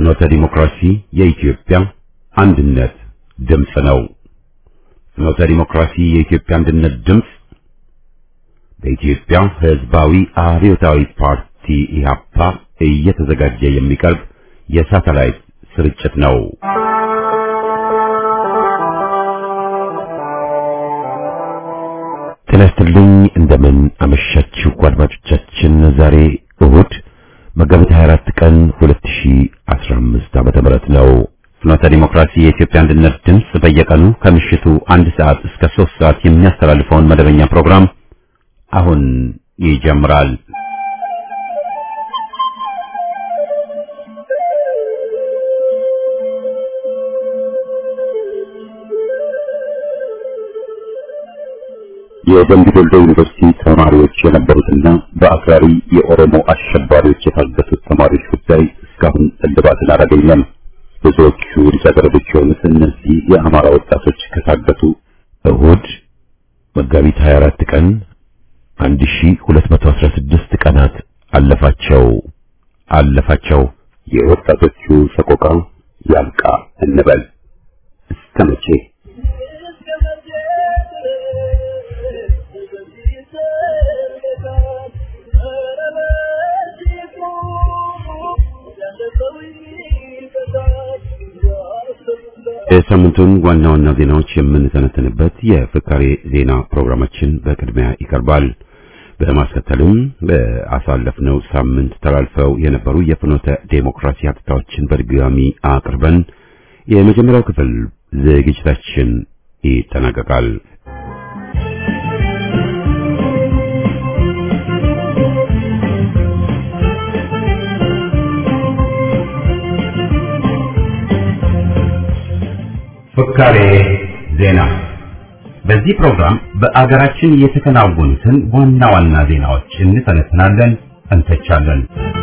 ፍኖተ ዲሞክራሲ የኢትዮጵያ አንድነት ድምፅ ነው። ፍኖተ ዲሞክራሲ የኢትዮጵያ አንድነት ድምፅ በኢትዮጵያ ሕዝባዊ አብዮታዊ ፓርቲ ኢህአፓ እየተዘጋጀ የሚቀርብ የሳተላይት ስርጭት ነው። ጤና ይስጥልኝ። እንደምን አመሻችሁ አድማጮቻችን። ዛሬ እሁድ መጋቢት 24 ቀን 2015 ዓመተ ምህረት ነው። ፍኖተ ዲሞክራሲ የኢትዮጵያ አንድነት ድምፅ በየቀኑ ከምሽቱ አንድ ሰዓት እስከ 3 ሰዓት የሚያስተላልፈውን መደበኛ ፕሮግራም አሁን ይጀምራል። የደምቢ ዶሎ ዩኒቨርሲቲ ተማሪዎች የነበሩትና በአክራሪ የኦሮሞ አሸባሪዎች የታገቱት ተማሪዎች ጉዳይ እስካሁን እልባትን አላገኘም። ብዙዎቹ ልጃገረዶች የሆኑት እነዚህ የአማራ ወጣቶች ከታገቱ እሁድ መጋቢት 24 ቀን 1216 ቀናት አለፋቸው አለፋቸው። የወጣቶቹ ሰቆቃ ያብቃ እንበል እስከ መቼ? የሳምንቱን ዋና ዋና ዜናዎች የምንተነተንበት የፍካሬ ዜና ፕሮግራማችን በቅድሚያ ይቀርባል። በማስከተልም በአሳለፍነው ሳምንት ተላልፈው የነበሩ የፍኖተ ዴሞክራሲ ሀተታዎችን በድጋሚ አቅርበን የመጀመሪያው ክፍል ዝግጅታችን ይጠናቀቃል። ፍካሬ ዜና። በዚህ ፕሮግራም በአገራችን የተከናወኑትን ዋና ዋና ዜናዎች እንተነትናለን፣ እንተቻለን።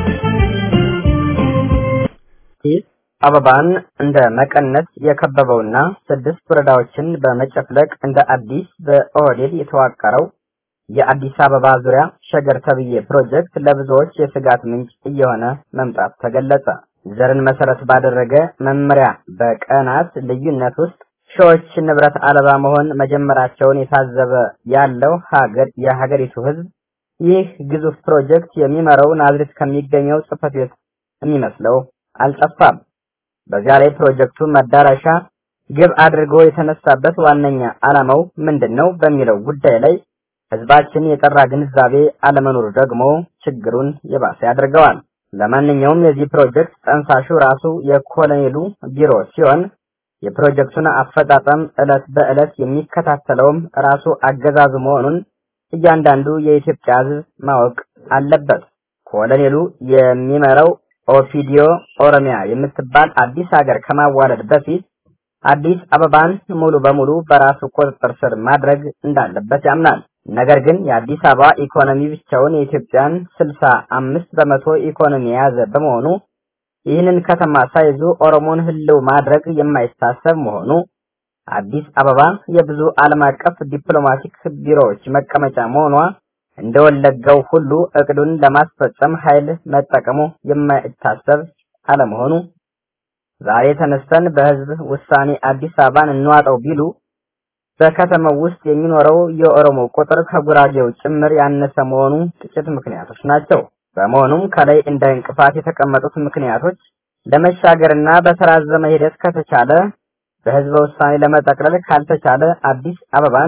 አዲስ አበባን እንደ መቀነት የከበበውና ስድስት ወረዳዎችን በመጨፍለቅ እንደ አዲስ በኦህዴድ የተዋቀረው የአዲስ አበባ ዙሪያ ሸገር ተብዬ ፕሮጀክት ለብዙዎች የስጋት ምንጭ እየሆነ መምጣት ተገለጸ። ዘርን መሰረት ባደረገ መመሪያ በቀናት ልዩነት ውስጥ ሺዎች ንብረት አልባ መሆን መጀመራቸውን የታዘበ ያለው ሀገር የሀገሪቱ ሕዝብ ይህ ግዙፍ ፕሮጀክት የሚመራው ናዝሬት ከሚገኘው ጽሕፈት ቤት የሚመስለው አልጠፋም። በዚያ ላይ ፕሮጀክቱ መዳረሻ ግብ አድርጎ የተነሳበት ዋነኛ ዓላማው ምንድን ነው በሚለው ጉዳይ ላይ ሕዝባችን የጠራ ግንዛቤ አለመኖሩ ደግሞ ችግሩን የባሰ ያደርገዋል። ለማንኛውም የዚህ ፕሮጀክት ጠንሳሹ ራሱ የኮሎኔሉ ቢሮ ሲሆን የፕሮጀክቱን አፈጻጸም ዕለት በዕለት የሚከታተለውም ራሱ አገዛዙ መሆኑን እያንዳንዱ የኢትዮጵያ ሕዝብ ማወቅ አለበት። ኮሎኔሉ የሚመራው ኦፒዲዮ ኦሮሚያ የምትባል አዲስ ሀገር ከማዋለድ በፊት አዲስ አበባን ሙሉ በሙሉ በራሱ ቁጥጥር ስር ማድረግ እንዳለበት ያምናል። ነገር ግን የአዲስ አበባ ኢኮኖሚ ብቻውን የኢትዮጵያን ስልሳ አምስት በመቶ ኢኮኖሚ የያዘ በመሆኑ ይህንን ከተማ ሳይዙ ኦሮሞን ህልው ማድረግ የማይታሰብ መሆኑ አዲስ አበባ የብዙ ዓለም አቀፍ ዲፕሎማቲክ ቢሮዎች መቀመጫ መሆኗ እንደወለጋው ሁሉ እቅዱን ለማስፈጸም ኃይል መጠቀሙ የማይታሰብ አለመሆኑ ዛሬ ተነስተን በህዝብ ውሳኔ አዲስ አበባን እንዋጠው ቢሉ በከተማው ውስጥ የሚኖረው የኦሮሞ ቁጥር ከጉራጌው ጭምር ያነሰ መሆኑ ጥቂት ምክንያቶች ናቸው። በመሆኑም ከላይ እንደ እንቅፋት የተቀመጡት ምክንያቶች ለመሻገርና በተራዘመ ሂደት ከተቻለ በህዝበ ውሳኔ ለመጠቅለል ካልተቻለ አዲስ አበባን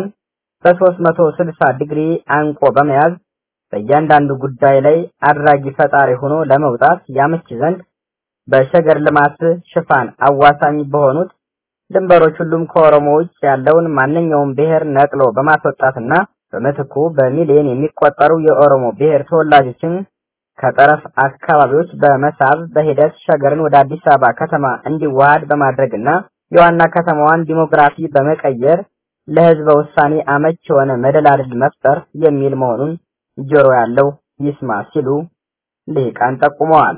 በ360 ዲግሪ አንቆ በመያዝ በእያንዳንዱ ጉዳይ ላይ አድራጊ ፈጣሪ ሆኖ ለመውጣት ያመች ዘንድ በሸገር ልማት ሽፋን አዋሳኝ በሆኑት ድንበሮች ሁሉም ከኦሮሞ ውጭ ያለውን ማንኛውም ብሔር ነቅሎ በማስወጣትና በምትኩ በሚሊዮን የሚቆጠሩ የኦሮሞ ብሔር ተወላጆችን ከጠረፍ አካባቢዎች በመሳብ በሂደት ሸገርን ወደ አዲስ አበባ ከተማ እንዲዋሃድ በማድረግና የዋና ከተማዋን ዲሞግራፊ በመቀየር ለህዝበ ውሳኔ አመች የሆነ መደላድል መፍጠር የሚል መሆኑን ጆሮ ያለው ይስማ ሲሉ ልሂቃን ጠቁመዋል።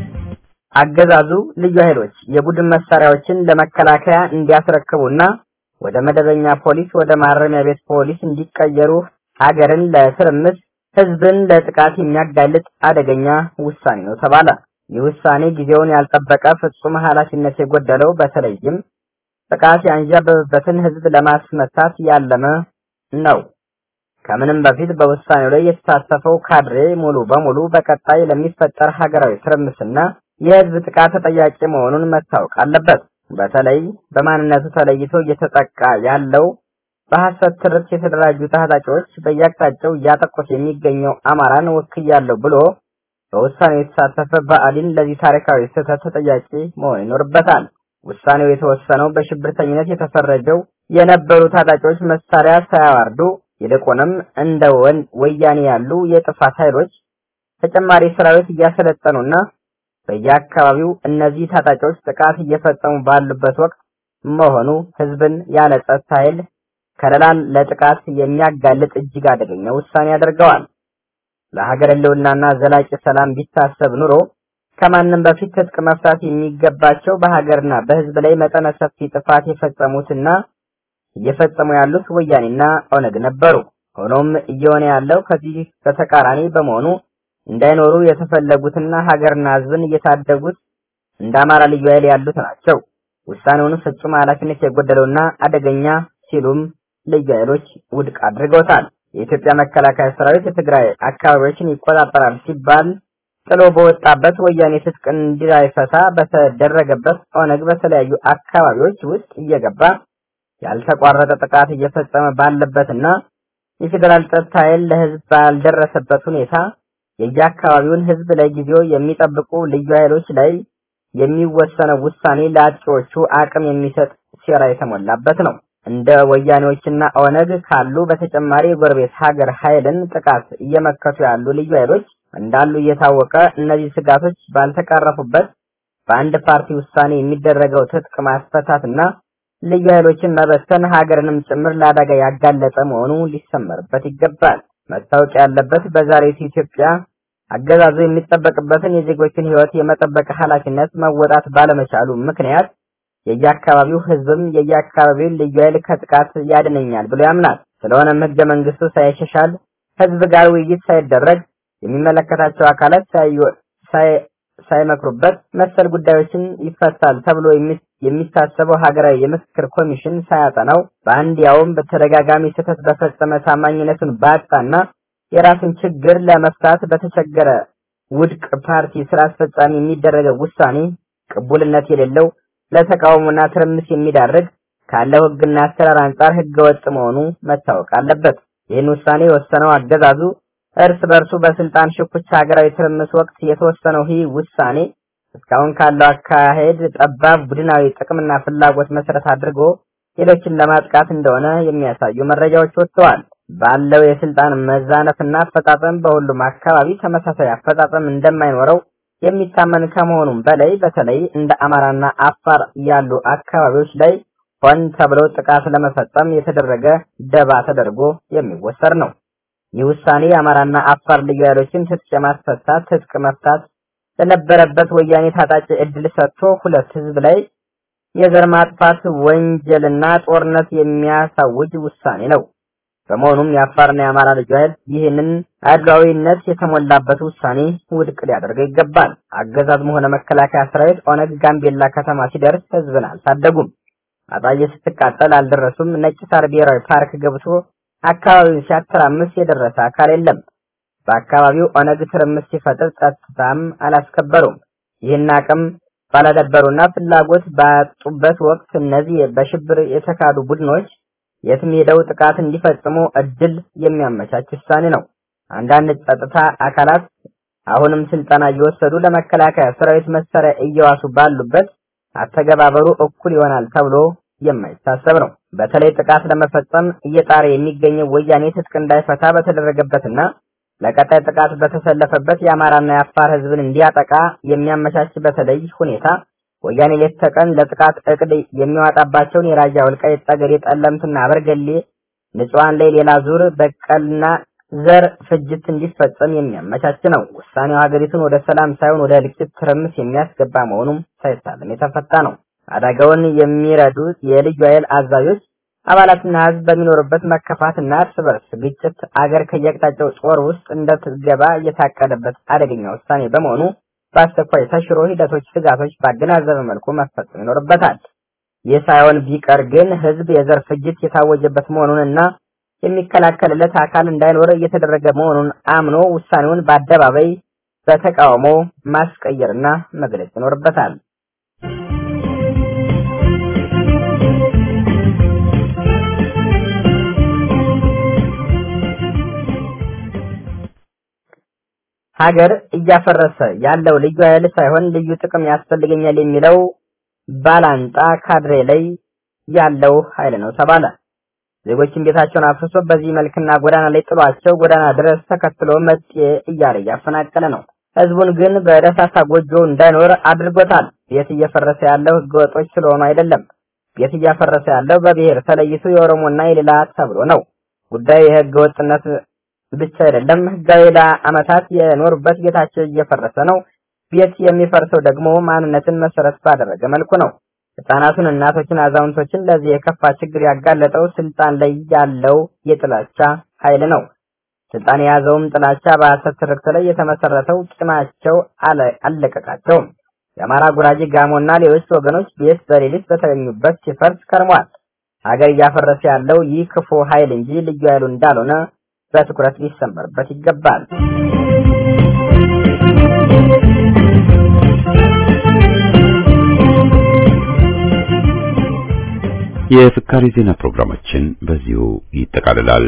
አገዛዙ ልዩ ኃይሎች የቡድን መሳሪያዎችን ለመከላከያ እንዲያስረክቡና ወደ መደበኛ ፖሊስ፣ ወደ ማረሚያ ቤት ፖሊስ እንዲቀየሩ ሀገርን ለትርምስ ህዝብን ለጥቃት የሚያጋልጥ አደገኛ ውሳኔ ነው ተባለ። ይህ ውሳኔ ጊዜውን ያልጠበቀ ፍጹም ኃላፊነት የጎደለው በተለይም ጥቃት ያንዣበበበትን ህዝብ ለማስመታት ያለመ ነው። ከምንም በፊት በውሳኔው ላይ የተሳተፈው ካድሬ ሙሉ በሙሉ በቀጣይ ለሚፈጠር ሀገራዊ ትርምስና የህዝብ ጥቃት ተጠያቂ መሆኑን መታወቅ አለበት። በተለይ በማንነቱ ተለይቶ እየተጠቃ ያለው በሐሰት ትርክት የተደራጁ ታጣቂዎች በየአቅጣጫው እያጠቁት የሚገኘው አማራን ወክያለሁ ብሎ በውሳኔው የተሳተፈ ብአዴን ለዚህ ታሪካዊ ስህተት ተጠያቂ መሆን ይኖርበታል። ውሳኔው የተወሰነው በሽብርተኝነት የተፈረጀው የነበሩ ታጣቂዎች መሳሪያ ሳያዋርዱ ይልቁንም እንደ ወያኔ ያሉ የጥፋት ኃይሎች ተጨማሪ ሰራዊት እያሰለጠኑና በየአካባቢው እነዚህ ታጣቂዎች ጥቃት እየፈጸሙ ባሉበት ወቅት መሆኑ ህዝብን ያለ ጸጥታ ኃይል ከለላን ለጥቃት የሚያጋልጥ እጅግ አደገኛ ውሳኔ ያደርገዋል። ለሀገር ህልውናና ዘላቂ ሰላም ቢታሰብ ኑሮ ከማንም በፊት ትጥቅ መፍታት የሚገባቸው በሀገርና በህዝብ ላይ መጠነ ሰፊ ጥፋት የፈጸሙትና እየፈጸሙ ያሉት ወያኔና ኦነግ ነበሩ። ሆኖም እየሆነ ያለው ከዚህ በተቃራኒ በመሆኑ እንዳይኖሩ የተፈለጉትና ሀገርና ህዝብን እየታደጉት እንደ አማራ ልዩ ኃይል ያሉት ናቸው። ውሳኔውን ፍጹም ኃላፊነት የጎደለውና አደገኛ ሲሉም ልዩ ኃይሎች ውድቅ አድርገውታል። የኢትዮጵያ መከላከያ ሰራዊት የትግራይ አካባቢዎችን ይቆጣጠራል ሲባል ጥሎ በወጣበት ወያኔ ትጥቅ እንዳይፈታ በተደረገበት ኦነግ በተለያዩ አካባቢዎች ውስጥ እየገባ ያልተቋረጠ ጥቃት እየፈጸመ ባለበትና የፌዴራል ጸጥታ ኃይል ለህዝብ ባልደረሰበት ሁኔታ የየአካባቢውን ህዝብ ለጊዜው የሚጠብቁ ልዩ ኃይሎች ላይ የሚወሰነው ውሳኔ ለአጥቂዎቹ አቅም የሚሰጥ ሴራ የተሞላበት ነው። እንደ ወያኔዎችና ኦነግ ካሉ በተጨማሪ የጎረቤት ሀገር ኃይልን ጥቃት እየመከቱ ያሉ ልዩ ኃይሎች እንዳሉ እየታወቀ እነዚህ ስጋቶች ባልተቀረፉበት በአንድ ፓርቲ ውሳኔ የሚደረገው ትጥቅ ማስፈታትና ልዩ ኃይሎችን መበተን ሀገርንም ጭምር ለአደጋ ያጋለጠ መሆኑ ሊሰመርበት ይገባል። መታወቅ ያለበት በዛሬቱ ኢትዮጵያ አገዛዙ የሚጠበቅበትን የዜጎችን ህይወት የመጠበቅ ኃላፊነት መወጣት ባለመቻሉ ምክንያት የየአካባቢው ህዝብም የየአካባቢውን ልዩ ኃይል ከጥቃት ያድነኛል ብሎ ያምናል። ስለሆነም ህገ መንግስቱ ሳይሻሻል ህዝብ ጋር ውይይት ሳይደረግ የሚመለከታቸው አካላት ሳይመክሩበት መሰል ጉዳዮችን ይፈታል ተብሎ የሚታሰበው ሀገራዊ የምክክር ኮሚሽን ሳያጠናው በአንድ ያውም በተደጋጋሚ ስህተት በፈጸመ ታማኝነቱን ባጣና የራሱን ችግር ለመፍታት በተቸገረ ውድቅ ፓርቲ ስራ አስፈጻሚ የሚደረገው ውሳኔ ቅቡልነት የሌለው ለተቃውሞና ትርምስ የሚዳርግ ካለው ህግና አሰራር አንጻር ህገወጥ መሆኑ መታወቅ አለበት። ይህን ውሳኔ የወሰነው አገዛዙ እርስ በርሱ በስልጣን ሽኩቻ ሀገራዊ ትርምስ ወቅት የተወሰነው ይህ ውሳኔ እስካሁን ካለው አካሄድ ጠባብ ቡድናዊ ጥቅምና ፍላጎት መሰረት አድርጎ ሌሎችን ለማጥቃት እንደሆነ የሚያሳዩ መረጃዎች ወጥተዋል። ባለው የስልጣን መዛነፍና አፈጻጸም በሁሉም አካባቢ ተመሳሳይ አፈጻጸም እንደማይኖረው የሚታመን ከመሆኑም በላይ በተለይ እንደ አማራና አፋር ያሉ አካባቢዎች ላይ ሆን ተብሎ ጥቃት ለመፈጸም የተደረገ ደባ ተደርጎ የሚወሰድ ነው። ይህ ውሳኔ የአማራና አፋር ልዩ ኃይሎችን ትጥቅ የማስፈታት ትጥቅ መፍታት ለነበረበት ወያኔ ታጣቂ እድል ሰጥቶ ሁለት ህዝብ ላይ የዘር ማጥፋት ወንጀልና ጦርነት የሚያሳውጅ ውሳኔ ነው። በመሆኑም የአፋርና የአማራ ልዩ ኃይል ይህንን አድሏዊነት የተሞላበት ውሳኔ ውድቅ ሊያደርገው ይገባል። አገዛዝም ሆነ መከላከያ ሰራዊት ኦነግ ጋምቤላ ከተማ ሲደርስ ህዝብን አልታደጉም። አጣዬ ስትቃጠል አልደረሱም። ነጭ ሳር ብሔራዊ ፓርክ ገብቶ አካባቢውን ሲያተራምስ የደረሰ አካል የለም። በአካባቢው ኦነግ ትርምስ ሲፈጥር ጸጥታም አላስከበሩም። ይህን አቅም ባላደበሩና ፍላጎት ባጡበት ወቅት እነዚህ በሽብር የተካዱ ቡድኖች የትም ሄደው ጥቃት እንዲፈጽሙ እድል የሚያመቻች ውሳኔ ነው። አንዳንድ ጸጥታ አካላት አሁንም ስልጠና እየወሰዱ ለመከላከያ ሰራዊት መሳሪያ እየዋሱ ባሉበት አተገባበሩ እኩል ይሆናል ተብሎ የማይታሰብ ነው። በተለይ ጥቃት ለመፈጸም እየጣረ የሚገኘው ወያኔ ትጥቅ እንዳይፈታ በተደረገበትና ለቀጣይ ጥቃት በተሰለፈበት የአማራና የአፋር ህዝብን እንዲያጠቃ የሚያመቻች በተለይ ሁኔታ ወያኔ ሌት ተቀን ለጥቃት እቅድ የሚዋጣባቸውን የራያ ወልቃይት፣ ጠገዴ፣ ጠለምትና አበርገሌ ንጹሃን ላይ ሌላ ዙር በቀልና ዘር ፍጅት እንዲፈጸም የሚያመቻች ነው። ውሳኔው ሀገሪቱን ወደ ሰላም ሳይሆን ወደ እልቂት ትርምስ የሚያስገባ መሆኑም ሳይታለም የተፈታ ነው። አደጋውን የሚረዱት የልዩ ኃይል አዛዦች አባላትና ህዝብ በሚኖሩበት መከፋትና እርስ በርስ ግጭት አገር ከየአቅጣጫው ጦር ውስጥ እንደትገባ እየታቀደበት አደገኛ ውሳኔ በመሆኑ በአስቸኳይ ተሽሮ ሂደቶች፣ ስጋቶች ባገናዘበ መልኩ መፈጸም ይኖርበታል። ይህ ሳይሆን ቢቀር ግን ህዝብ የዘር ፍጅት የታወጀበት መሆኑንና የሚከላከልለት አካል እንዳይኖር እየተደረገ መሆኑን አምኖ ውሳኔውን በአደባባይ በተቃውሞ ማስቀየርና መግለጽ ይኖርበታል። ሀገር እያፈረሰ ያለው ልዩ ኃይል ሳይሆን ልዩ ጥቅም ያስፈልገኛል የሚለው ባላንጣ ካድሬ ላይ ያለው ኃይል ነው ተባለ። ዜጎችን ቤታቸውን አፍርሶ በዚህ መልክና ጎዳና ላይ ጥሏቸው ጎዳና ድረስ ተከትሎ መጤ እያለ እያፈናቀለ ነው። ህዝቡን ግን በደሳሳ ጎጆ እንዳይኖር አድርጎታል። ቤት እየፈረሰ ያለው ህገወጦች ስለሆኑ አይደለም። ቤት እያፈረሰ ያለው በብሔር ተለይቶ የኦሮሞና የሌላ ተብሎ ነው። ጉዳዩ የህገ ወጥነት ብቻ አይደለም። ህጋዊ ለአመታት የኖሩበት ቤታቸው እየፈረሰ ነው። ቤት የሚፈርሰው ደግሞ ማንነትን መሰረት ባደረገ መልኩ ነው። ህጻናቱን፣ እናቶችን፣ አዛውንቶችን ለዚህ የከፋ ችግር ያጋለጠው ስልጣን ላይ ያለው የጥላቻ ኃይል ነው። ስልጣን የያዘውም ጥላቻ በሐሰት ትርክት ላይ የተመሰረተው ቂማቸው አለቀቃቸውም። የአማራ፣ ጉራጌ፣ ጋሞና ሌሎች ወገኖች ቤት በሌሊት በተገኙበት ሲፈርስ ከርሟል። ሀገር እያፈረሰ ያለው ይህ ክፉ ኃይል እንጂ ልዩ ኃይሉ እንዳልሆነ በትኩረት ሊሰመርበት ይገባል። የፍካሪ ዜና ፕሮግራማችን በዚሁ ይጠቃልላል።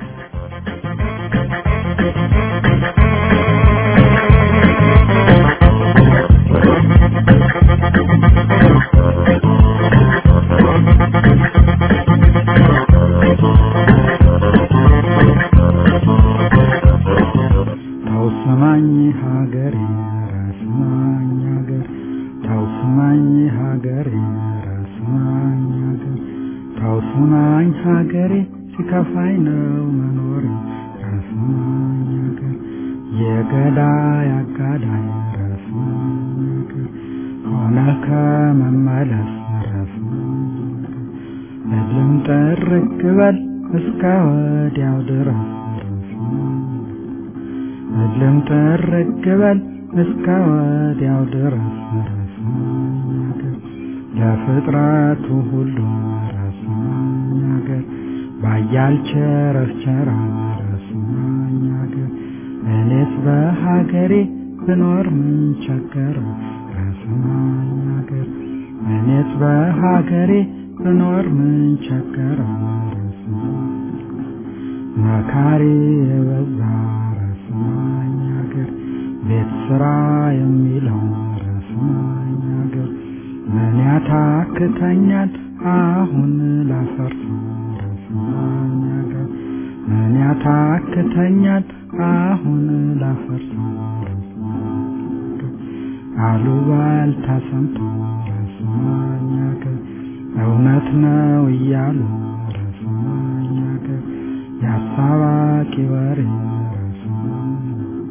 ታውስማኝ ሀገሬ ራስማኝ ሀገር ታውስማኝ ሀገሬ ራስማኝ ሀገር ታውስማኝ ሀገሬ ሲከፋኝ ነው መኖር ራስማኝ ሀገር የገዳይ አጋዳይ ራስማኝ ሀገር ሆነ ከመመለስ ራስማኝ ሀገር እልም ጥርግ በል እስከ ወዲያው ድረስ ራስማኝ እልም ጥርግ በል እስከ ወዲያው ድረስ ራስማኝ ሀገር ለፍጥረቱ ሁሉ ራስማኝ ሀገር ባያል ቸረቸራ ራስማኝ ሀገር እኔስ በሀገሬ ብኖር ምን ቸገረ ራስማኝ ሀገር እኔስ በሀገሬ ብኖር ምን ቸገረ ራስማኝ መካሪ የበዛ ራስማኝ ሀገር ቤት ስራ የሚለው ራስማኝ ሀገር ምን ያታክተኛል አሁን ላፈርስ ራስማኝ ሀገር ምን ያታክተኛል አሁን ላፈርስ ራስማኝ ሀገር አሉባልታ ሰምቶ ራስማኝ ሀገር እውነት ነው እያሉ ራስማኝ ሀገር የአሳባቂ ወሬ ራስማኝ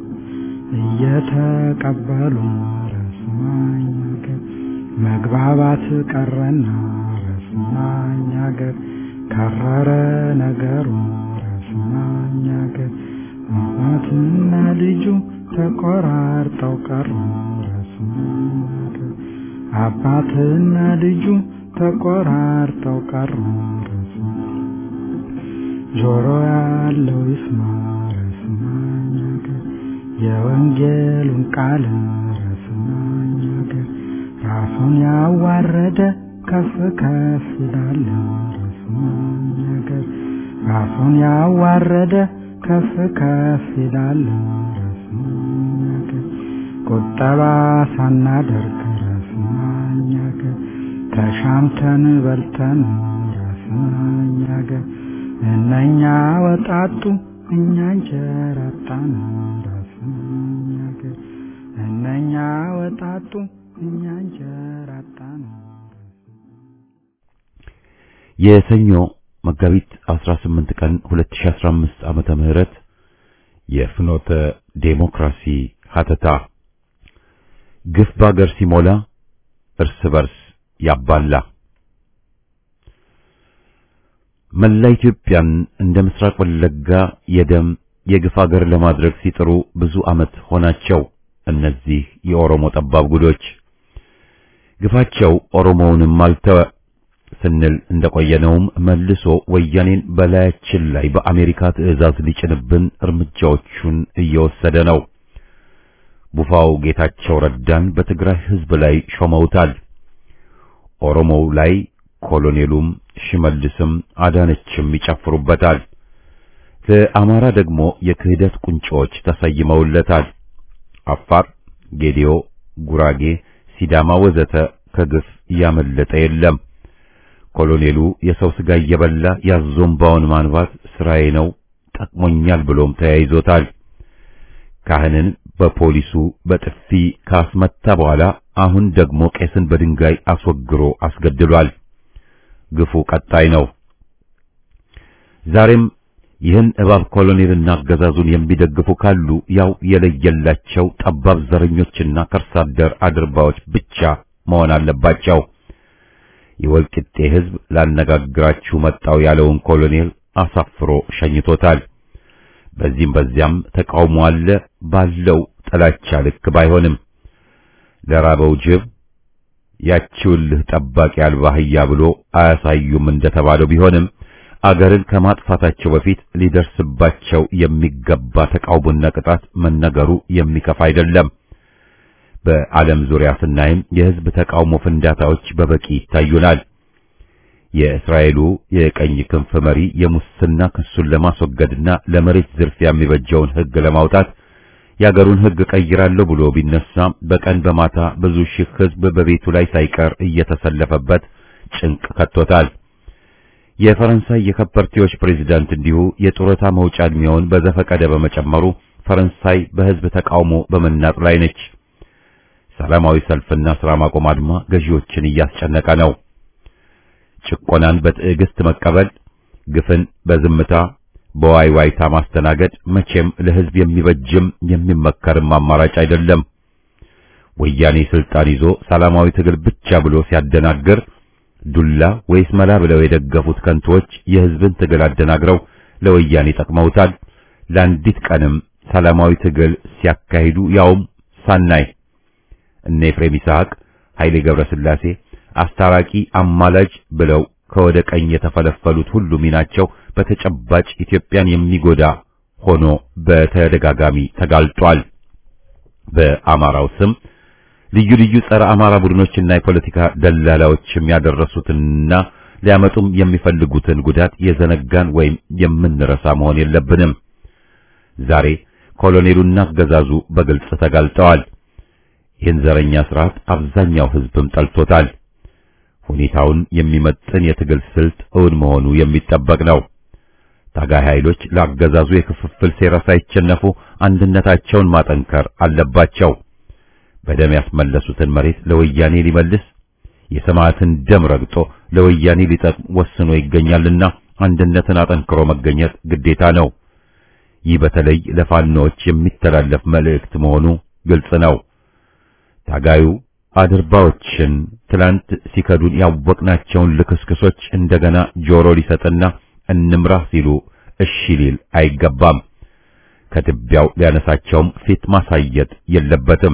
እየተቀበሉ ራስማኝ ሀገር መግባባት ቀረና ራስማኝ ሀገር ከረረ ነገሩ ራስማኝ ሀገር አባትና ልጁ ተቆራርጠው ቀሩ ራስማኝ ሀገር አባትና ልጁ ተቆራርጠው ቀሩ ራስማኝ ጆሮ ያለው ይስማ ራስማኝ ሀገር የወንጌሉን ቃል ራስማኝ ሀገር ራሱን ያዋረደ ከፍ ከፍ ይላል ራስማኝ ሀገር ራሱን ያዋረደ ከፍ ከፍ ይላል ራስማኝ ሀገር ቁጠባ ሳናደርግ ራስማኝ ሀገር ተሻምተን በልተን ራስማኝ ሀገር እነኛ ወጣጡ እኛ እንጀራ አጣን ራስማኝ ሀገር እነኛ ወጣጡ እኛ እንጀራ አጣን የሰኞ መጋቢት 18 ቀን 2015 ዓመተ ምህረት የፍኖተ ዴሞክራሲ ሀተታ ግፍ ባገር ሲሞላ እርስ በርስ ያባላ መላ ኢትዮጵያን እንደ ምስራቅ ወለጋ የደም የግፍ አገር ለማድረግ ሲጥሩ ብዙ ዓመት ሆናቸው። እነዚህ የኦሮሞ ጠባብ ጉዶች ግፋቸው ኦሮሞውንም አልተወ ስንል እንደቆየነውም መልሶ ወያኔን በላያችን ላይ በአሜሪካ ትዕዛዝ ሊጭንብን እርምጃዎቹን እየወሰደ ነው። ቡፋው ጌታቸው ረዳን በትግራይ ሕዝብ ላይ ሾመውታል። ኦሮሞው ላይ ኮሎኔሉም ሽመልስም አዳነችም ይጨፍሩበታል። ለአማራ ደግሞ የክህደት ቁንጮዎች ተሰይመውለታል። አፋር፣ ጌዲዮ፣ ጉራጌ፣ ሲዳማ ወዘተ ከግፍ ያመለጠ የለም። ኮሎኔሉ የሰው ስጋ እየበላ ያዞምባውን ማንባት ስራዬ ነው ጠቅሞኛል ብሎም ተያይዞታል። ካህንን በፖሊሱ በጥፊ ካስመታ በኋላ አሁን ደግሞ ቄስን በድንጋይ አስወግሮ አስገድሏል። ግፉ ቀጣይ ነው። ዛሬም ይህን እባብ ኮሎኔልና አገዛዙን የሚደግፉ ካሉ ያው የለየላቸው ጠባብ ዘረኞችና ከርሳ አደር አድርባዎች ብቻ መሆን አለባቸው። የወልቂጤ ሕዝብ ላነጋግራችሁ መጣው ያለውን ኮሎኔል አሳፍሮ ሸኝቶታል። በዚህም በዚያም ተቃውሞ አለ ባለው ጥላቻ ልክ ባይሆንም ለራበው ጅብ ያቺውልህ ጠባቂ አልባ አህያ ብሎ አያሳዩም እንደተባለው ቢሆንም አገርን ከማጥፋታቸው በፊት ሊደርስባቸው የሚገባ ተቃውሞና ቅጣት መነገሩ የሚከፋ አይደለም። በዓለም ዙሪያ ስናይም የሕዝብ ተቃውሞ ፍንዳታዎች በበቂ ይታዩናል። የእስራኤሉ የቀኝ ክንፍ መሪ የሙስና ክሱን ለማስወገድና ለመሬት ዝርፊያ የሚበጀውን ሕግ ለማውጣት የአገሩን ሕግ ቀይራለሁ ብሎ ቢነሳ በቀን በማታ ብዙ ሺህ ሕዝብ በቤቱ ላይ ሳይቀር እየተሰለፈበት ጭንቅ ከቶታል። የፈረንሳይ የከበርቴዎች ፕሬዝዳንት እንዲሁ የጡረታ መውጫ ዕድሜውን በዘፈቀደ በመጨመሩ ፈረንሳይ በሕዝብ ተቃውሞ በመናጥ ላይ ነች። ሰላማዊ ሰልፍና ሥራ ማቆም አድማ ገዢዎችን እያስጨነቀ ነው። ጭቆናን በትዕግስት መቀበል፣ ግፍን በዝምታ በዋይዋይታ ማስተናገድ መቼም ለሕዝብ የሚበጅም የሚመከርም አማራጭ አይደለም። ወያኔ ስልጣን ይዞ ሰላማዊ ትግል ብቻ ብሎ ሲያደናግር ዱላ ወይስ መላ ብለው የደገፉት ከንቶች የሕዝብን ትግል አደናግረው ለወያኔ ጠቅመውታል። ለአንዲት ቀንም ሰላማዊ ትግል ሲያካሂዱ ያውም ሳናይ እነ ኤፍሬም ይስሐቅ፣ ኃይሌ ገብረስላሴ አስታራቂ አማላጅ ብለው ከወደ ቀኝ የተፈለፈሉት ሁሉ ሚናቸው በተጨባጭ ኢትዮጵያን የሚጎዳ ሆኖ በተደጋጋሚ ተጋልጧል። በአማራው ስም ልዩ ልዩ ጸረ አማራ ቡድኖችና የፖለቲካ ደላላዎችም ያደረሱትንና ሊያመጡም የሚፈልጉትን ጉዳት የዘነጋን ወይም የምንረሳ መሆን የለብንም። ዛሬ ኮሎኔሉና አገዛዙ በግልጽ ተጋልጠዋል። ይህን ዘረኛ ስርዓት አብዛኛው ሕዝብም ጠልቶታል። ሁኔታውን የሚመጥን የትግል ስልት እውን መሆኑ የሚጠበቅ ነው። ታጋይ ኃይሎች ለአገዛዙ የክፍፍል ሴራ ሳይቸነፉ አንድነታቸውን ማጠንከር አለባቸው። በደም ያስመለሱትን መሬት ለወያኔ ሊመልስ የሰማዕትን ደም ረግጦ ለወያኔ ሊጠቅም ወስኖ ይገኛልና አንድነትን አጠንክሮ መገኘት ግዴታ ነው። ይህ በተለይ ለፋኖዎች የሚተላለፍ መልእክት መሆኑ ግልጽ ነው። ታጋዩ አድርባዎችን ትላንት ሲከዱን ያወቅናቸውን ልክስክሶች እንደገና ጆሮ ሊሰጥና እንምራህ ሲሉ እሺ ሊል አይገባም። ከትቢያው ሊያነሳቸውም ፊት ማሳየት የለበትም።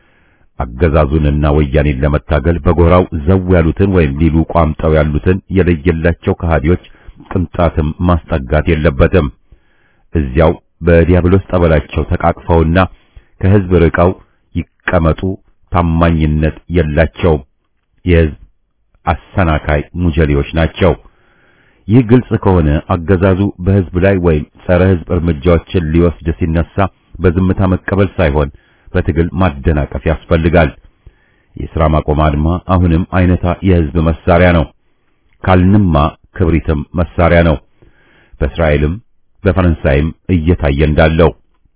አገዛዙንና ወያኔን ለመታገል በጎራው ዘው ያሉትን ወይም ሊሉ ቋምጠው ያሉትን የለየላቸው ከሃዲዎች ቅንጣትም ማስጠጋት የለበትም። እዚያው በዲያብሎስ ጠበላቸው ተቃቅፈውና ከሕዝብ ርቀው ይቀመጡ። ታማኝነት የላቸውም። የሕዝብ አሰናካይ ሙጀሌዎች ናቸው። ይህ ግልጽ ከሆነ አገዛዙ በሕዝብ ላይ ወይም ጸረ ሕዝብ እርምጃዎችን ሊወስድ ሲነሳ በዝምታ መቀበል ሳይሆን በትግል ማደናቀፍ ያስፈልጋል። የሥራ ማቆም አድማ አሁንም አይነታ የሕዝብ መሳሪያ ነው። ካልንማ ክብሪትም መሳሪያ ነው። በእስራኤልም በፈረንሳይም እየታየ እንዳለው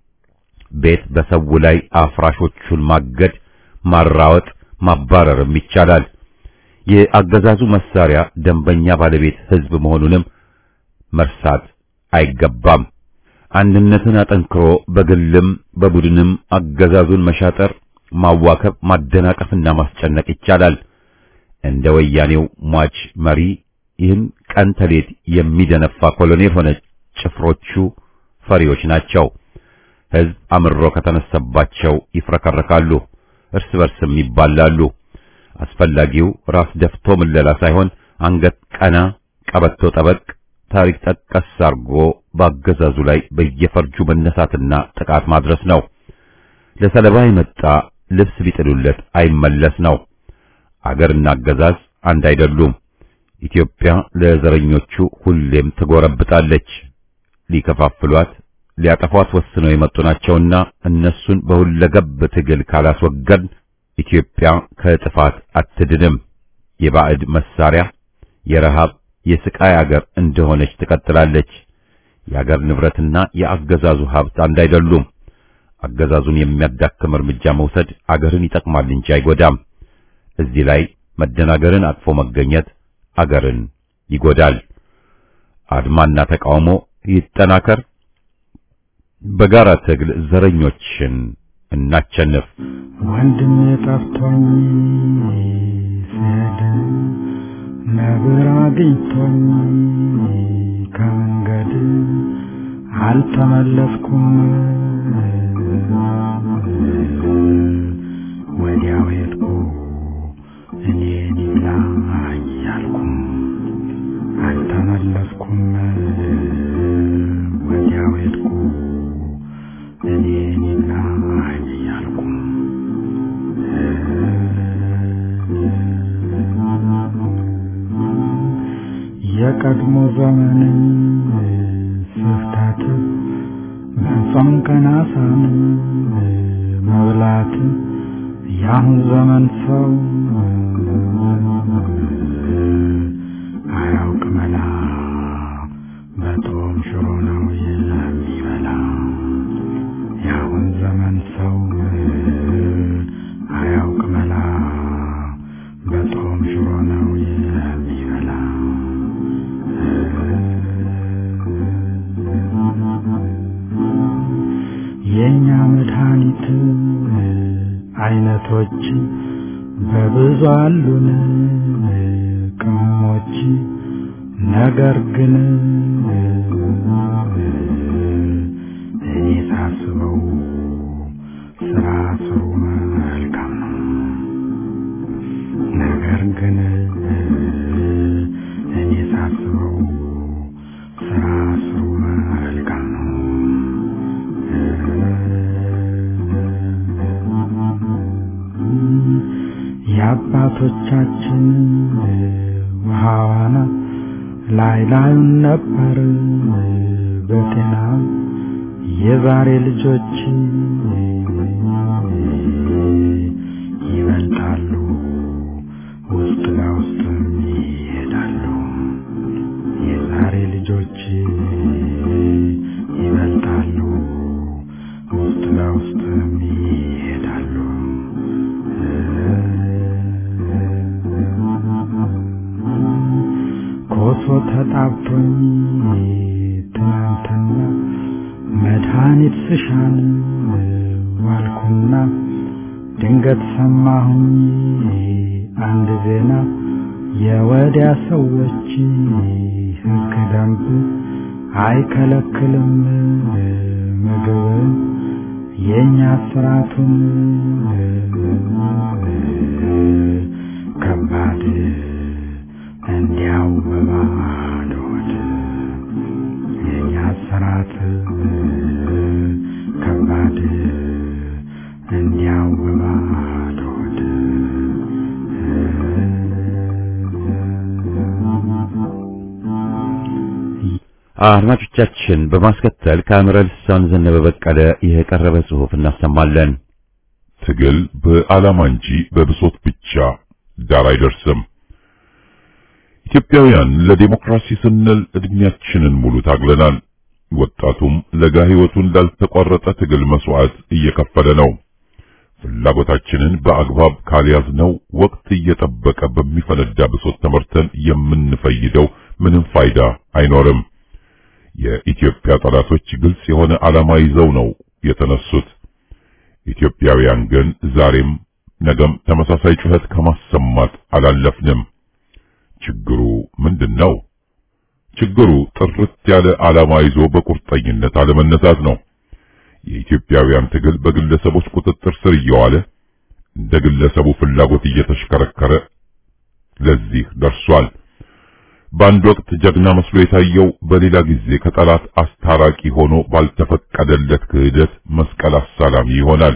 ቤት በሰው ላይ አፍራሾቹን ማገድ፣ ማራወጥ፣ ማባረርም ይቻላል። የአገዛዙ መሳሪያ ደንበኛ ባለቤት ሕዝብ መሆኑንም መርሳት አይገባም። አንድነትን አጠንክሮ በግልም በቡድንም አገዛዙን መሻጠር፣ ማዋከብ፣ ማደናቀፍና ማስጨነቅ ይቻላል። እንደ ወያኔው ሟች መሪ ይህን ቀን ተሌት የሚደነፋ ኮሎኔል ሆነ ጭፍሮቹ ፈሪዎች ናቸው። ሕዝብ አምሮ ከተነሳባቸው ይፍረከረካሉ፣ እርስ በርስም ይባላሉ። አስፈላጊው ራስ ደፍቶ ምለላ ሳይሆን አንገት ቀና፣ ቀበቶ ጠበቅ፣ ታሪክ ጠቀስ አርጎ በአገዛዙ ላይ በየፈርጁ መነሳትና ጥቃት ማድረስ ነው። ለሰለባ የመጣ ልብስ ቢጥሉለት አይመለስ ነው። አገርና አገዛዝ አንድ አይደሉም። ኢትዮጵያ ለዘረኞቹ ሁሌም ትጎረብጣለች። ሊከፋፍሏት ሊያጠፏት ወስነው የመጡ ናቸውና እነሱን በሁለገብ ትግል ካላስወገድ ኢትዮጵያ ከጥፋት አትድንም። የባዕድ መሳሪያ የረሃብ የስቃይ አገር እንደሆነች ትቀጥላለች። የአገር ንብረትና የአገዛዙ ሀብት አንድ አይደሉም። አገዛዙን የሚያዳክም እርምጃ መውሰድ አገርን ይጠቅማል እንጂ አይጎዳም። እዚህ ላይ መደናገርን አቅፎ መገኘት አገርን ይጎዳል። አድማና ተቃውሞ ይጠናከር። በጋራ ትግል ዘረኞችን እናቸንፍ። ወንድም ጠፍቶኝ ስሄድ ነብር አግኝቶኝ ከመንገድ አልተመለስኩም። ወዲያው ሄድኩ እኔን ይብላኝ አልኩም አልተመለስኩም። ወዲያው ሄድኩ እኔን ይብላኝ አልኩም የቀድሞ ዘመንን ስፍታት በጾም ቀናሳን መብላት የአሁን ዘመን ሰው አያውቅ መላ በጦም ሽሮ ነው የሚበላ የአሁን ዘመን ሰው አያውቅ መላ በጦም ሽሮ ነው የሚበላ የእኛ መድኃኒት አይነቶች በብዙ አሉን ቅመሞች ነገር ግን እኔ ሳስበው ስራ ስሩ መልካም ነው። ነገር ግን እኔ ሳስበው ስራ ስሩ መልካም ነው። የአባቶቻችን ውሃ ዋና ላይ ላዩን ነበር በጤና የዛሬ ልጆች ይበልጣሉ፣ ውስጥ ለውስጥም ይሄዳሉ። የዛሬ ልጆች ይበልጣሉ፣ ውስጥ ለውስጥም ይሄዳሉ። ኮሶ ተጣብቶኝ ትናንትና መድኃኒት ስሻን ዋልኩና ድንገት ሰማሁኝ አንድ ዜና የወዲያ ሰዎች ሕግ ደንብ አይከለክልም ምግብ የእኛ ስራቱን ከባድ እንዲያው በባዶ ሆድ የእኛ ስራት ከባድ እንዲያው በባዶ ሆድ አድማጮቻችን በማስከተል ከአምረ ልሳን ዘነበ በቀለ የቀረበ ጽሑፍ እናሰማለን። ትግል በዓላማ እንጂ በብሶት ብቻ ዳር አይደርስም። ኢትዮጵያውያን ለዲሞክራሲ ስንል እድሜያችንን ሙሉ ታግለናል። ወጣቱም ለጋ ሕይወቱን ላልተቋረጠ ትግል መስዋዕት እየከፈለ ነው። ፍላጎታችንን በአግባብ ካልያዝነው ወቅት እየጠበቀ በሚፈነዳ ብሶት ተመርተን የምንፈይደው ምንም ፋይዳ አይኖርም። የኢትዮጵያ ጠላቶች ግልጽ የሆነ ዓላማ ይዘው ነው የተነሱት። ኢትዮጵያውያን ግን ዛሬም ነገም ተመሳሳይ ጩኸት ከማሰማት አላለፍንም። ችግሩ ምንድን ነው? ችግሩ ጥርት ያለ ዓላማ ይዞ በቁርጠኝነት አለመነሳት ነው። የኢትዮጵያውያን ትግል በግለሰቦች ቁጥጥር ስር እየዋለ እንደ ግለሰቡ ፍላጎት እየተሽከረከረ ለዚህ ደርሷል። በአንድ ወቅት ጀግና መስሎ የታየው በሌላ ጊዜ ከጠላት አስታራቂ ሆኖ ባልተፈቀደለት ክህደት መስቀል አሳላሚ ይሆናል።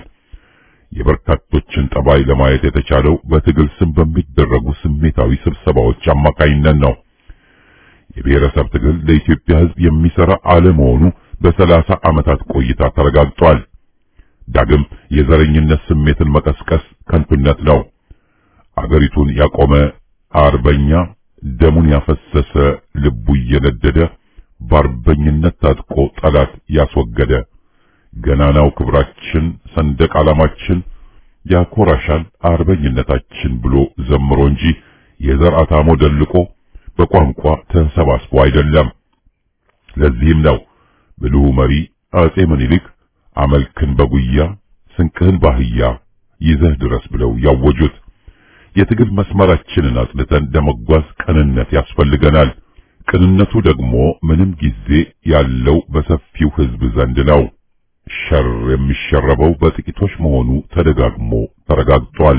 የበርካቶችን ጠባይ ለማየት የተቻለው በትግል ስም በሚደረጉ ስሜታዊ ስብሰባዎች አማካኝነት ነው። የብሔረሰብ ትግል ለኢትዮጵያ ሕዝብ የሚሰራ አለመሆኑ በሰላሳ ዓመታት ቆይታ ተረጋግጧል። ዳግም የዘረኝነት ስሜትን መቀስቀስ ከንቱነት ነው። አገሪቱን ያቆመ አርበኛ ደሙን ያፈሰሰ ልቡ እየነደደ በአርበኝነት ታጥቆ ጠላት ያስወገደ ገናናው ክብራችን ሰንደቅ ዓላማችን ያኮራሻል አርበኝነታችን ብሎ ዘምሮ እንጂ የዘር አታሞ ደልቆ በቋንቋ ተሰባስቦ አይደለም። ለዚህም ነው ብልሁ መሪ አጼ ምኒልክ አመልክን በጉያ ስንቅህን ባህያ ይዘህ ድረስ ብለው ያወጁት። የትግል መስመራችንን አጽድተን ለመጓዝ ቅንነት ያስፈልገናል። ቅንነቱ ደግሞ ምንም ጊዜ ያለው በሰፊው ሕዝብ ዘንድ ነው። ሸር የሚሸረበው በጥቂቶች መሆኑ ተደጋግሞ ተረጋግጧል።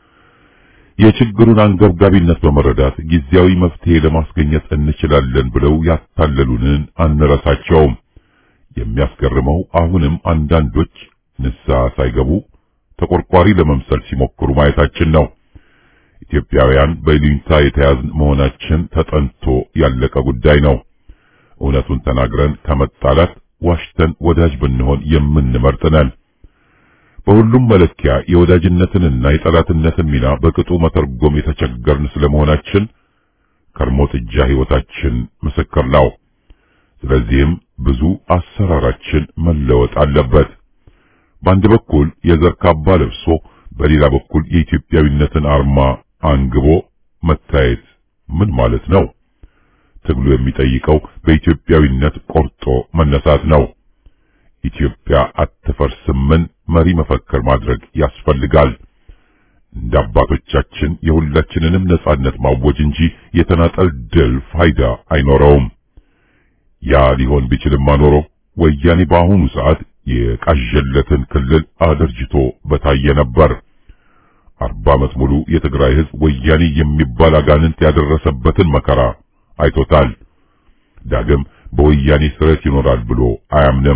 የችግሩን አንገብጋቢነት በመረዳት ጊዜያዊ መፍትሄ ለማስገኘት እንችላለን ብለው ያታለሉንን አንረሳቸውም። የሚያስገርመው አሁንም አንዳንዶች ንስሐ ሳይገቡ ተቆርቋሪ ለመምሰል ሲሞክሩ ማየታችን ነው። ኢትዮጵያውያን በይሉኝታ የተያዝን መሆናችን ተጠንቶ ያለቀ ጉዳይ ነው። እውነቱን ተናግረን ከመጣላት ዋሽተን ወዳጅ ብንሆን የምንመርጥ ነን። በሁሉም መለኪያ የወዳጅነትንና የጠላትነትን ሚና በቅጡ መተርጎም የተቸገርን ስለመሆናችን ከርሞ ጥጃ ሕይወታችን ምስክር ነው። ስለዚህም ብዙ አሰራራችን መለወጥ አለበት። በአንድ በኩል የዘር ካባ ለብሶ በሌላ በኩል የኢትዮጵያዊነትን አርማ አንግቦ መታየት ምን ማለት ነው? ትግሉ የሚጠይቀው በኢትዮጵያዊነት ቆርጦ መነሳት ነው። ኢትዮጵያ አትፈርስምን መሪ መፈክር ማድረግ ያስፈልጋል። እንደ አባቶቻችን የሁላችንንም ነጻነት ማወጅ እንጂ የተናጠል ድል ፋይዳ አይኖረውም። ያ ሊሆን ቢችልማ ኖሮ ወያኔ በአሁኑ ሰዓት የቃዠለትን ክልል አደርጅቶ በታየ ነበር። አርባ ዓመት ሙሉ የትግራይ ሕዝብ ወያኔ የሚባል አጋንንት ያደረሰበትን መከራ አይቶታል። ዳግም በወያኔ ስረት ይኖራል ብሎ አያምንም።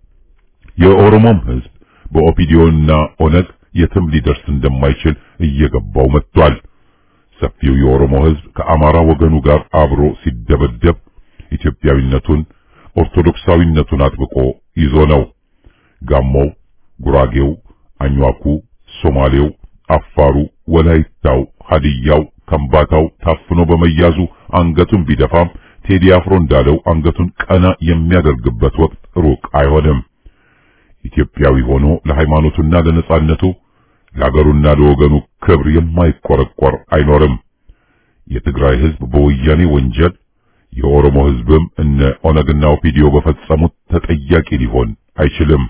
የኦሮሞም ሕዝብ በኦፒዲዮና ኦነግ የትም ሊደርስ እንደማይችል እየገባው መጥቷል። ሰፊው የኦሮሞ ሕዝብ ከአማራ ወገኑ ጋር አብሮ ሲደበደብ ኢትዮጵያዊነቱን ኦርቶዶክሳዊነቱን አጥብቆ ይዞ ነው። ጋሞው፣ ጉራጌው፣ አኟኩ፣ ሶማሌው፣ አፋሩ፣ ወላይታው፣ ሀዲያው፣ ከምባታው ታፍኖ በመያዙ አንገቱን ቢደፋም ቴዲ አፍሮ እንዳለው አንገቱን ቀና የሚያደርግበት ወቅት ሩቅ አይሆንም። ኢትዮጵያዊ ሆኖ ለሃይማኖቱና ለነጻነቱ ለአገሩና ለወገኑ ክብር የማይቆረቆር አይኖርም። የትግራይ ሕዝብ በወያኔ ወንጀል የኦሮሞ ሕዝብም እነ ኦነግና ኦፒዲዮ በፈጸሙት ተጠያቂ ሊሆን አይችልም።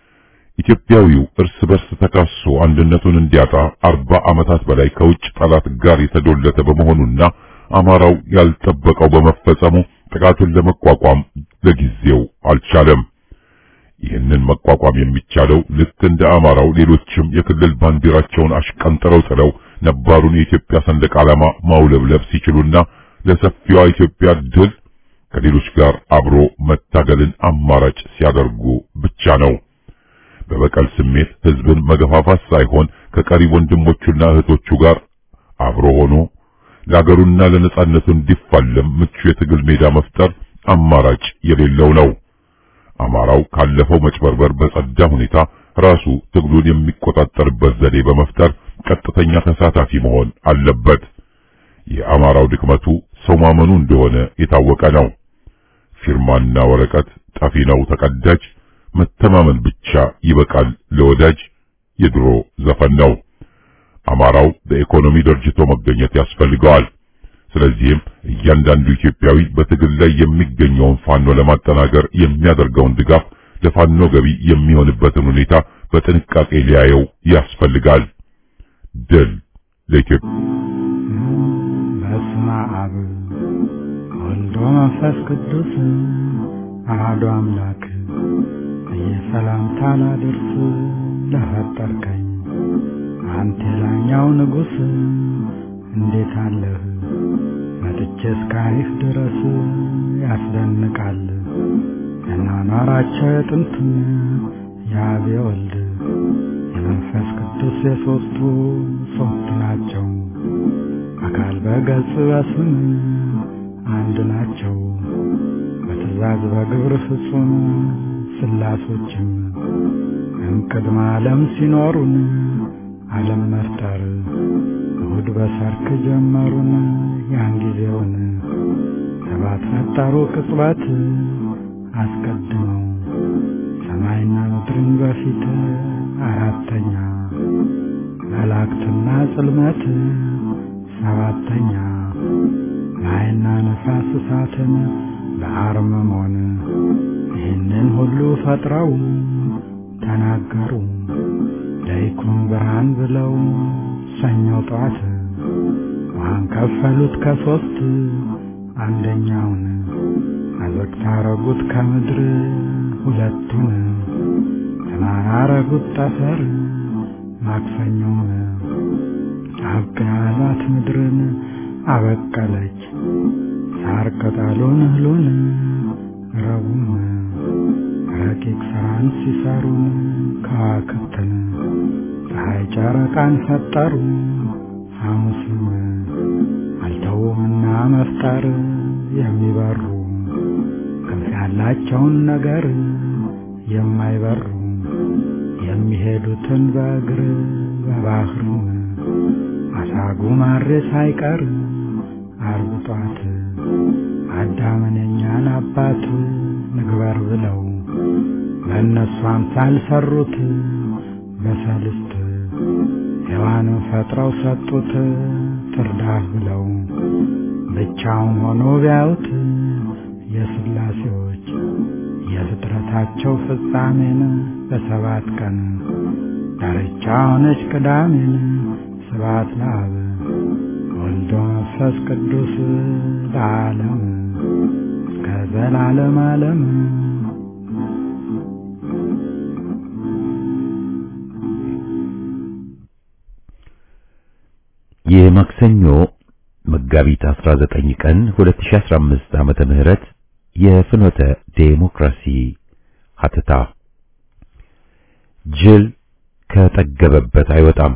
ኢትዮጵያዊው እርስ በርስ ተካሶ አንድነቱን እንዲያጣ አርባ ዓመታት በላይ ከውጭ ጠላት ጋር የተዶለተ በመሆኑና አማራው ያልጠበቀው በመፈጸሙ ጥቃቱን ለመቋቋም ለጊዜው አልቻለም። ይህንን መቋቋም የሚቻለው ልክ እንደ አማራው ሌሎችም የክልል ባንዲራቸውን አሽቀንጥረው ጥለው ነባሩን የኢትዮጵያ ሰንደቅ ዓላማ ማውለብለብ ሲችሉና ለሰፊዋ ኢትዮጵያ ድል ከሌሎች ጋር አብሮ መታገልን አማራጭ ሲያደርጉ ብቻ ነው። በበቀል ስሜት ህዝብን መገፋፋት ሳይሆን ከቀሪ ወንድሞቹና እህቶቹ ጋር አብሮ ሆኖ ለአገሩና ለነጻነቱ እንዲፋለም ምቹ የትግል ሜዳ መፍጠር አማራጭ የሌለው ነው። አማራው ካለፈው መጭበርበር በጸዳ ሁኔታ ራሱ ትግሉን የሚቆጣጠርበት ዘዴ በመፍጠር ቀጥተኛ ተሳታፊ መሆን አለበት። የአማራው ድክመቱ ሰው ማመኑ እንደሆነ የታወቀ ነው። ፊርማና ወረቀት ጠፊ ነው ተቀዳጅ፣ መተማመን ብቻ ይበቃል ለወዳጅ የድሮ ዘፈን ነው። አማራው በኢኮኖሚ ደርጅቶ መገኘት ያስፈልገዋል። ስለዚህም እያንዳንዱ ኢትዮጵያዊ በትግል ላይ የሚገኘውን ፋኖ ለማጠናከር የሚያደርገውን ድጋፍ ለፋኖ ገቢ የሚሆንበትን ሁኔታ በጥንቃቄ ሊያየው ያስፈልጋል። ድል ለኢትዮጵያ። በስመ አብ ወልዶ መንፈስ ቅዱስ አሐዱ አምላክ የሰላምታ ላድርስ ለፈጠርከኝ አንተ ላኛው ንጉሥ እንዴት አለህ መጥቼ እስካይህ ድረስ ያስደንቃል ያኗኗራቸው የጥንቱን የአብ የወልድ የመንፈስ ቅዱስ የሦስቱ ሦስት ናቸው አካል በገጽ በስም አንድ ናቸው በትእዛዝ በግብር ፍጹም ስላሶችም እምቅድመ ዓለም ሲኖሩን ዓለም መፍጠር እሁድ በሰርክ ጀመሩን ያን ጊዜውን ሰባት ፈጠሩ ቅጽበት አስቀድመው ሰማይና ምድርን በፊት አራተኛ መላእክትና ጽልመት ሰባተኛ ማይና ነፋስ እሳትን በአርምሞን ይህንን ሁሉ ፈጥረው ተናገሩ ለይኩን ብርሃን ብለው ሰኞ ጠዋት ውሃን ከፈሉት ከሦስት አንደኛውን አዘግታ አረጉት ከምድር ሁለቱን ተራራ አረጉት ጠፈር ማክሰኞውን አብቅያሏት ምድርን አበቀለች ሳር ቅጠሉን እህሉን ረቡን ረቂቅ ሥራን ሲሰሩን ከዋክብትን ፀሐይ ጨረቃን ፈጠሩ ሐሙስም አልተውምና መፍጠር የሚበሩ ክንፍ ያላቸውን ነገር የማይበሩ የሚሄዱትን በእግር በባህሩ አሳጉ ማሬ ሳይቀር ዓርብ ጧት አዳምን የኛን አባት ንግበር ብለው በእነሱ አምሳል ሰሩት በሰልስት ሔዋንን ፈጥረው ሰጡት ትርዳህ ብለው ብቻውን ሆኖ ቢያዩት የሥላሴዎች የፍጥረታቸው ፍጻሜን በሰባት ቀን ዳርቻ ሆነች ቅዳሜን ስብሐት ለአብ ወልዶ መንፈስ ቅዱስ ለዓለም እስከ ዘላለም ዓለም የማክሰኞ መጋቢት 19 ቀን 2015 ዓመተ ምህረት የፍኖተ ዴሞክራሲ ሀተታ ጅል ከጠገበበት አይወጣም።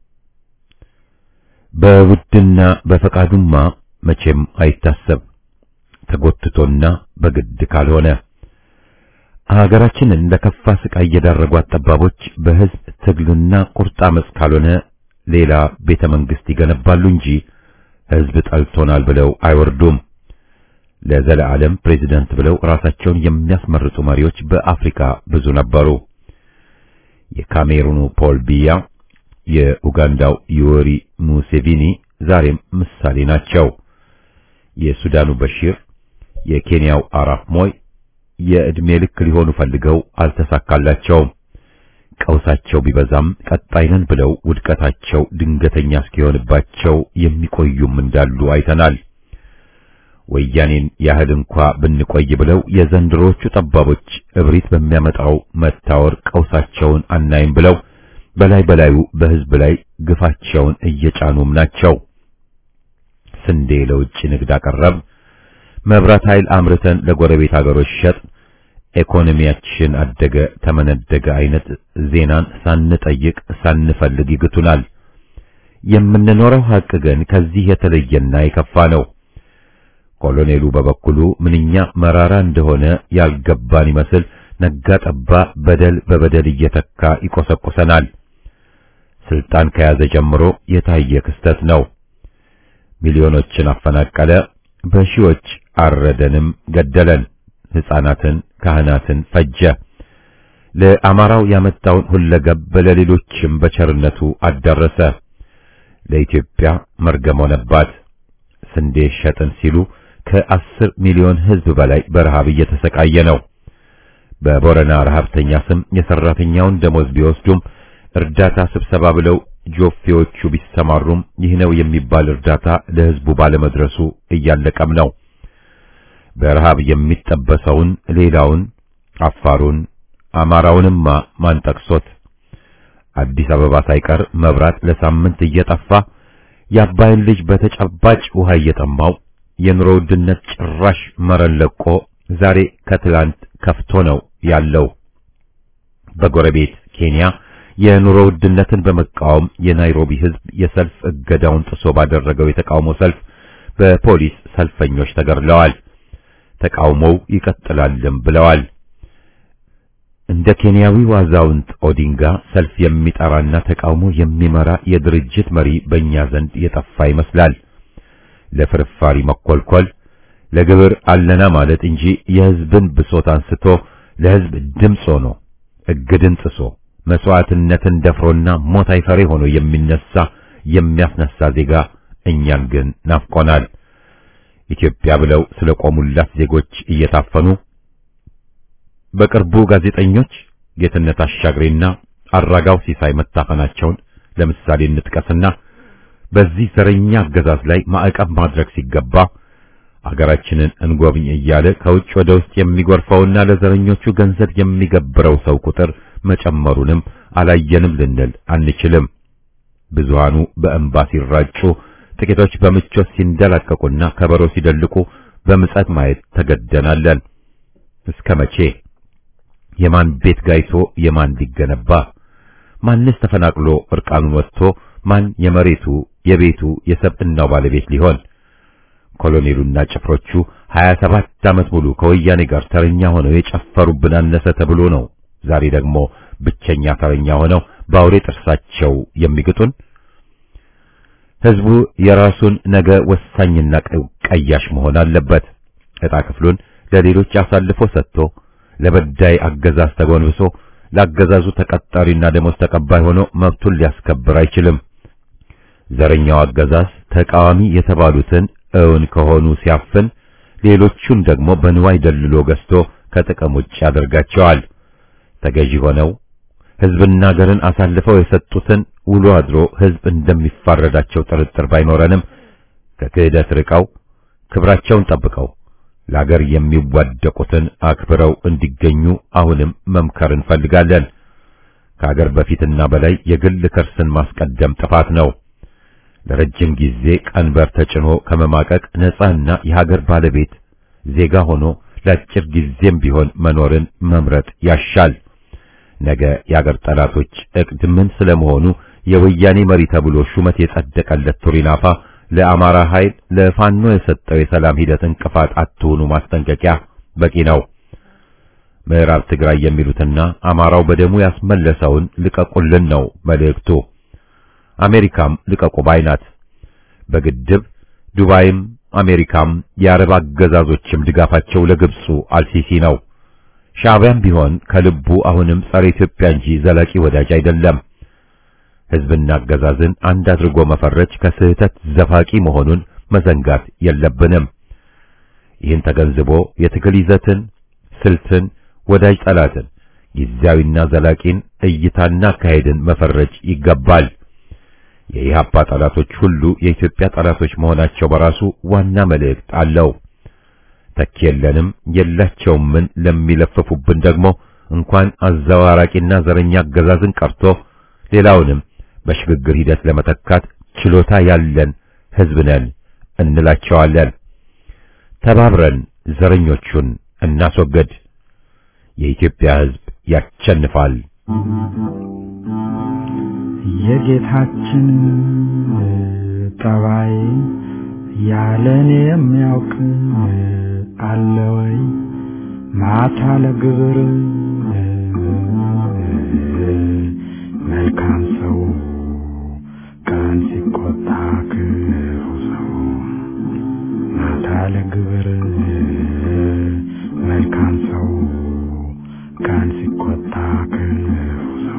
በውድና በፈቃዱማ መቼም አይታሰብ ተጎትቶና በግድ ካልሆነ ሀገራችንን ለከፋ ስቃይ የዳረጓት ጠባቦች በሕዝብ ትግልና ቁርጥ አመፅ ካልሆነ ሌላ ቤተ መንግስት ይገነባሉ እንጂ ሕዝብ ጠልቶናል ብለው አይወርዱም። ለዘለዓለም ፕሬዚደንት ብለው ራሳቸውን የሚያስመርጡ መሪዎች በአፍሪካ ብዙ ነበሩ። የካሜሩኑ ፖል ቢያ፣ የኡጋንዳው ዩወሪ ሙሴቪኒ ዛሬም ምሳሌ ናቸው። የሱዳኑ በሺር፣ የኬንያው አራፍ ሞይ የዕድሜ ልክ ሊሆኑ ፈልገው አልተሳካላቸውም። ቀውሳቸው ቢበዛም ቀጣይነን ብለው ውድቀታቸው ድንገተኛ እስኪሆንባቸው የሚቆዩም እንዳሉ አይተናል። ወያኔን ያህል እንኳ ብንቆይ ብለው የዘንድሮቹ ጠባቦች እብሪት በሚያመጣው መታወር ቀውሳቸውን አናይም ብለው በላይ በላዩ በሕዝብ ላይ ግፋቸውን እየጫኑም ናቸው። ስንዴ ለውጭ ንግድ አቀረብ፣ መብራት ኃይል አምርተን ለጎረቤት አገሮች ሸጥ፣ ኢኮኖሚያችን አደገ ተመነደገ አይነት ዜናን ሳንጠይቅ ሳንፈልግ ይግቱናል። የምንኖረው ሀቅ ግን ከዚህ የተለየና የከፋ ነው። ኮሎኔሉ በበኩሉ ምንኛ መራራ እንደሆነ ያልገባን ይመስል ነጋ ጠባ በደል በበደል እየተካ ይቆሰቁሰናል። ስልጣን ከያዘ ጀምሮ የታየ ክስተት ነው። ሚሊዮኖችን አፈናቀለ፣ በሺዎች አረደንም ገደለን፣ ሕፃናትን ካህናትን ፈጀ። ለአማራው ያመጣውን ሁለገብ ለሌሎችም በቸርነቱ አዳረሰ። ለኢትዮጵያ መርገም ሆነባት። ስንዴ ሸጥን ሲሉ ከአስር ሚሊዮን ሕዝብ በላይ በረሃብ እየተሰቃየ ነው። በቦረና ረሃብተኛ ስም የሰራተኛውን ደሞዝ ቢወስዱም እርዳታ ስብሰባ ብለው ጆፌዎቹ ቢሰማሩም ይህ ነው የሚባል እርዳታ ለሕዝቡ ባለመድረሱ እያለቀም ነው። በረሃብ የሚጠበሰውን ሌላውን አፋሩን፣ አማራውንማ ማን ጠቅሶት? አዲስ አበባ ሳይቀር መብራት ለሳምንት እየጠፋ የአባይን ልጅ በተጨባጭ ውሃ እየጠማው የኑሮ ውድነት ጭራሽ መረን ለቆ ዛሬ ከትላንት ከፍቶ ነው ያለው። በጎረቤት ኬንያ የኑሮ ውድነትን በመቃወም የናይሮቢ ሕዝብ የሰልፍ እገዳውን ጥሶ ባደረገው የተቃውሞ ሰልፍ በፖሊስ ሰልፈኞች ተገድለዋል። ተቃውሞው ይቀጥላልም ብለዋል። እንደ ኬንያዊው አዛውንት ኦዲንጋ ሰልፍ የሚጠራና ተቃውሞ የሚመራ የድርጅት መሪ በእኛ ዘንድ የጠፋ ይመስላል። ለፍርፋሪ መኮልኮል፣ ለግብር አለና ማለት እንጂ የሕዝብን ብሶት አንስቶ ለሕዝብ ድምፅ ሆኖ እግድን ጥሶ መስዋዕትነትን ደፍሮና ሞት አይፈሬ ሆኖ የሚነሳ የሚያስነሳ ዜጋ እኛን ግን ናፍቆናል። ኢትዮጵያ ብለው ስለቆሙላት ዜጎች እየታፈኑ በቅርቡ ጋዜጠኞች ጌትነት አሻግሬና አራጋው ሲሳይ መታፈናቸውን ለምሳሌ እንጥቀስና በዚህ ዘረኛ አገዛዝ ላይ ማዕቀብ ማድረግ ሲገባ አገራችንን እንጎብኝ እያለ ከውጭ ወደ ውስጥ የሚጎርፈውና ለዘረኞቹ ገንዘብ የሚገብረው ሰው ቁጥር መጨመሩንም አላየንም ልንል አንችልም። ብዙሃኑ በእንባ ሲራጩ፣ ጥቂቶች በምቾት ሲንደላቀቁና ከበሮ ሲደልቁ በምጸት ማየት ተገደናለን። እስከ መቼ? የማን ቤት ጋይቶ የማን ሊገነባ? ማንስ ተፈናቅሎ እርቃኑን ወጥቶ ማን የመሬቱ የቤቱ የሰብዕናው ባለቤት ሊሆን? ኮሎኔሉና ጭፍሮቹ 27 ዓመት ሙሉ ከወያኔ ጋር ተረኛ ሆነው የጨፈሩብን አነሰ ተብሎ ነው። ዛሬ ደግሞ ብቸኛ ተረኛ ሆነው በአውሬ ጥርሳቸው የሚግጡን። ህዝቡ የራሱን ነገ ወሳኝና ቀያሽ መሆን አለበት። ዕጣ ክፍሉን ለሌሎች አሳልፎ ሰጥቶ ለበዳይ አገዛዝ ተጎንብሶ ለአገዛዙ ተቀጣሪና ደሞዝ ተቀባይ ሆኖ መብቱን ሊያስከብር አይችልም። ዘረኛው አገዛዝ ተቃዋሚ የተባሉትን እውን ከሆኑ ሲያፍን፣ ሌሎቹን ደግሞ በንዋይ ደልሎ ገዝቶ ከጥቅም ውጭ ያደርጋቸዋል። ተገዢ ሆነው ህዝብና ሀገርን አሳልፈው የሰጡትን ውሎ አድሮ ህዝብ እንደሚፋረዳቸው ጥርጥር ባይኖረንም ከክህደት ርቀው ክብራቸውን ጠብቀው ለአገር የሚዋደቁትን አክብረው እንዲገኙ አሁንም መምከር እንፈልጋለን። ከአገር በፊትና በላይ የግል ከርስን ማስቀደም ጥፋት ነው። ለረጅም ጊዜ ቀንበር ተጭኖ ከመማቀቅ ነፃና የሀገር ባለቤት ዜጋ ሆኖ ለአጭር ጊዜም ቢሆን መኖርን መምረጥ ያሻል። ነገ የአገር ጠላቶች እቅድ ምን ስለመሆኑ የወያኔ መሪ ተብሎ ሹመት የጸደቀለት ቱሪናፋ ለአማራ ኃይል ለፋኖ የሰጠው የሰላም ሂደት እንቅፋት አትሁኑ ማስጠንቀቂያ በቂ ነው። ምዕራብ ትግራይ የሚሉትና አማራው በደሙ ያስመለሰውን ልቀቁልን ነው መልእክቱ። አሜሪካም ልቀቁ ባይ ናት። በግድብ ዱባይም አሜሪካም የአረብ አገዛዞችም ድጋፋቸው ለግብፁ አልሲሲ ነው። ሻዕቢያም ቢሆን ከልቡ አሁንም ጸረ ኢትዮጵያ እንጂ ዘላቂ ወዳጅ አይደለም። ሕዝብና አገዛዝን አንድ አድርጎ መፈረጅ ከስህተት ዘፋቂ መሆኑን መዘንጋት የለብንም። ይህን ተገንዝቦ የትግል ይዘትን፣ ስልትን፣ ወዳጅ ጠላትን፣ ጊዜያዊና ዘላቂን እይታና አካሄድን መፈረጅ ይገባል። የኢህአፓ ጠላቶች ሁሉ የኢትዮጵያ ጠላቶች መሆናቸው በራሱ ዋና መልእክት አለው። ተኪ የለንም የላቸውምን ለሚለፍፉብን ደግሞ እንኳን አዘዋራቂና ዘረኛ አገዛዝን ቀርቶ ሌላውንም በሽግግር ሂደት ለመተካት ችሎታ ያለን ሕዝብ ነን እንላቸዋለን። ተባብረን ዘረኞቹን እናስወግድ። የኢትዮጵያ ሕዝብ ያሸንፋል። የጌታችን ጠባይ ያለኔ የሚያውቅ አለ ወይ? ማታ ለግብር መልካም ሰው ቀን ሲቆጣ ክፉ ሰው ማታ ለግብር መልካም ሰው ቀን ሲቆጣ ክፉ ሰው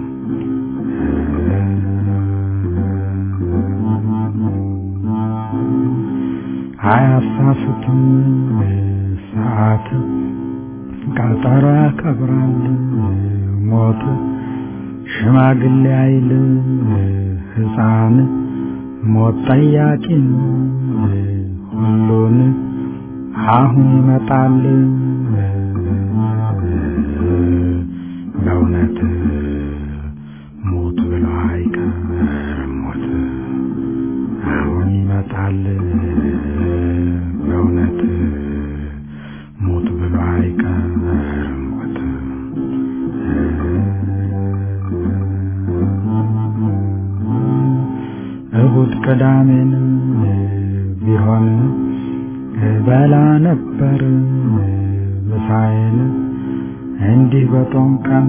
አያሳስትም ሰዓት ቀጠሮ ያከብራል ሞት ሽማግሌ አይል ሕፃን ሞት ጠያቂን ሁሉን አሁን ይመጣል በእውነት ሞት ብሎ አይቀርም ሞት አሁን ይመጣል በእውነት ሞት ብሎ አይቀርም ሞት እሁድ ቅዳሜን ቢሆን በላ ነበር ምሳዬን እንዲህ በጦም ቀን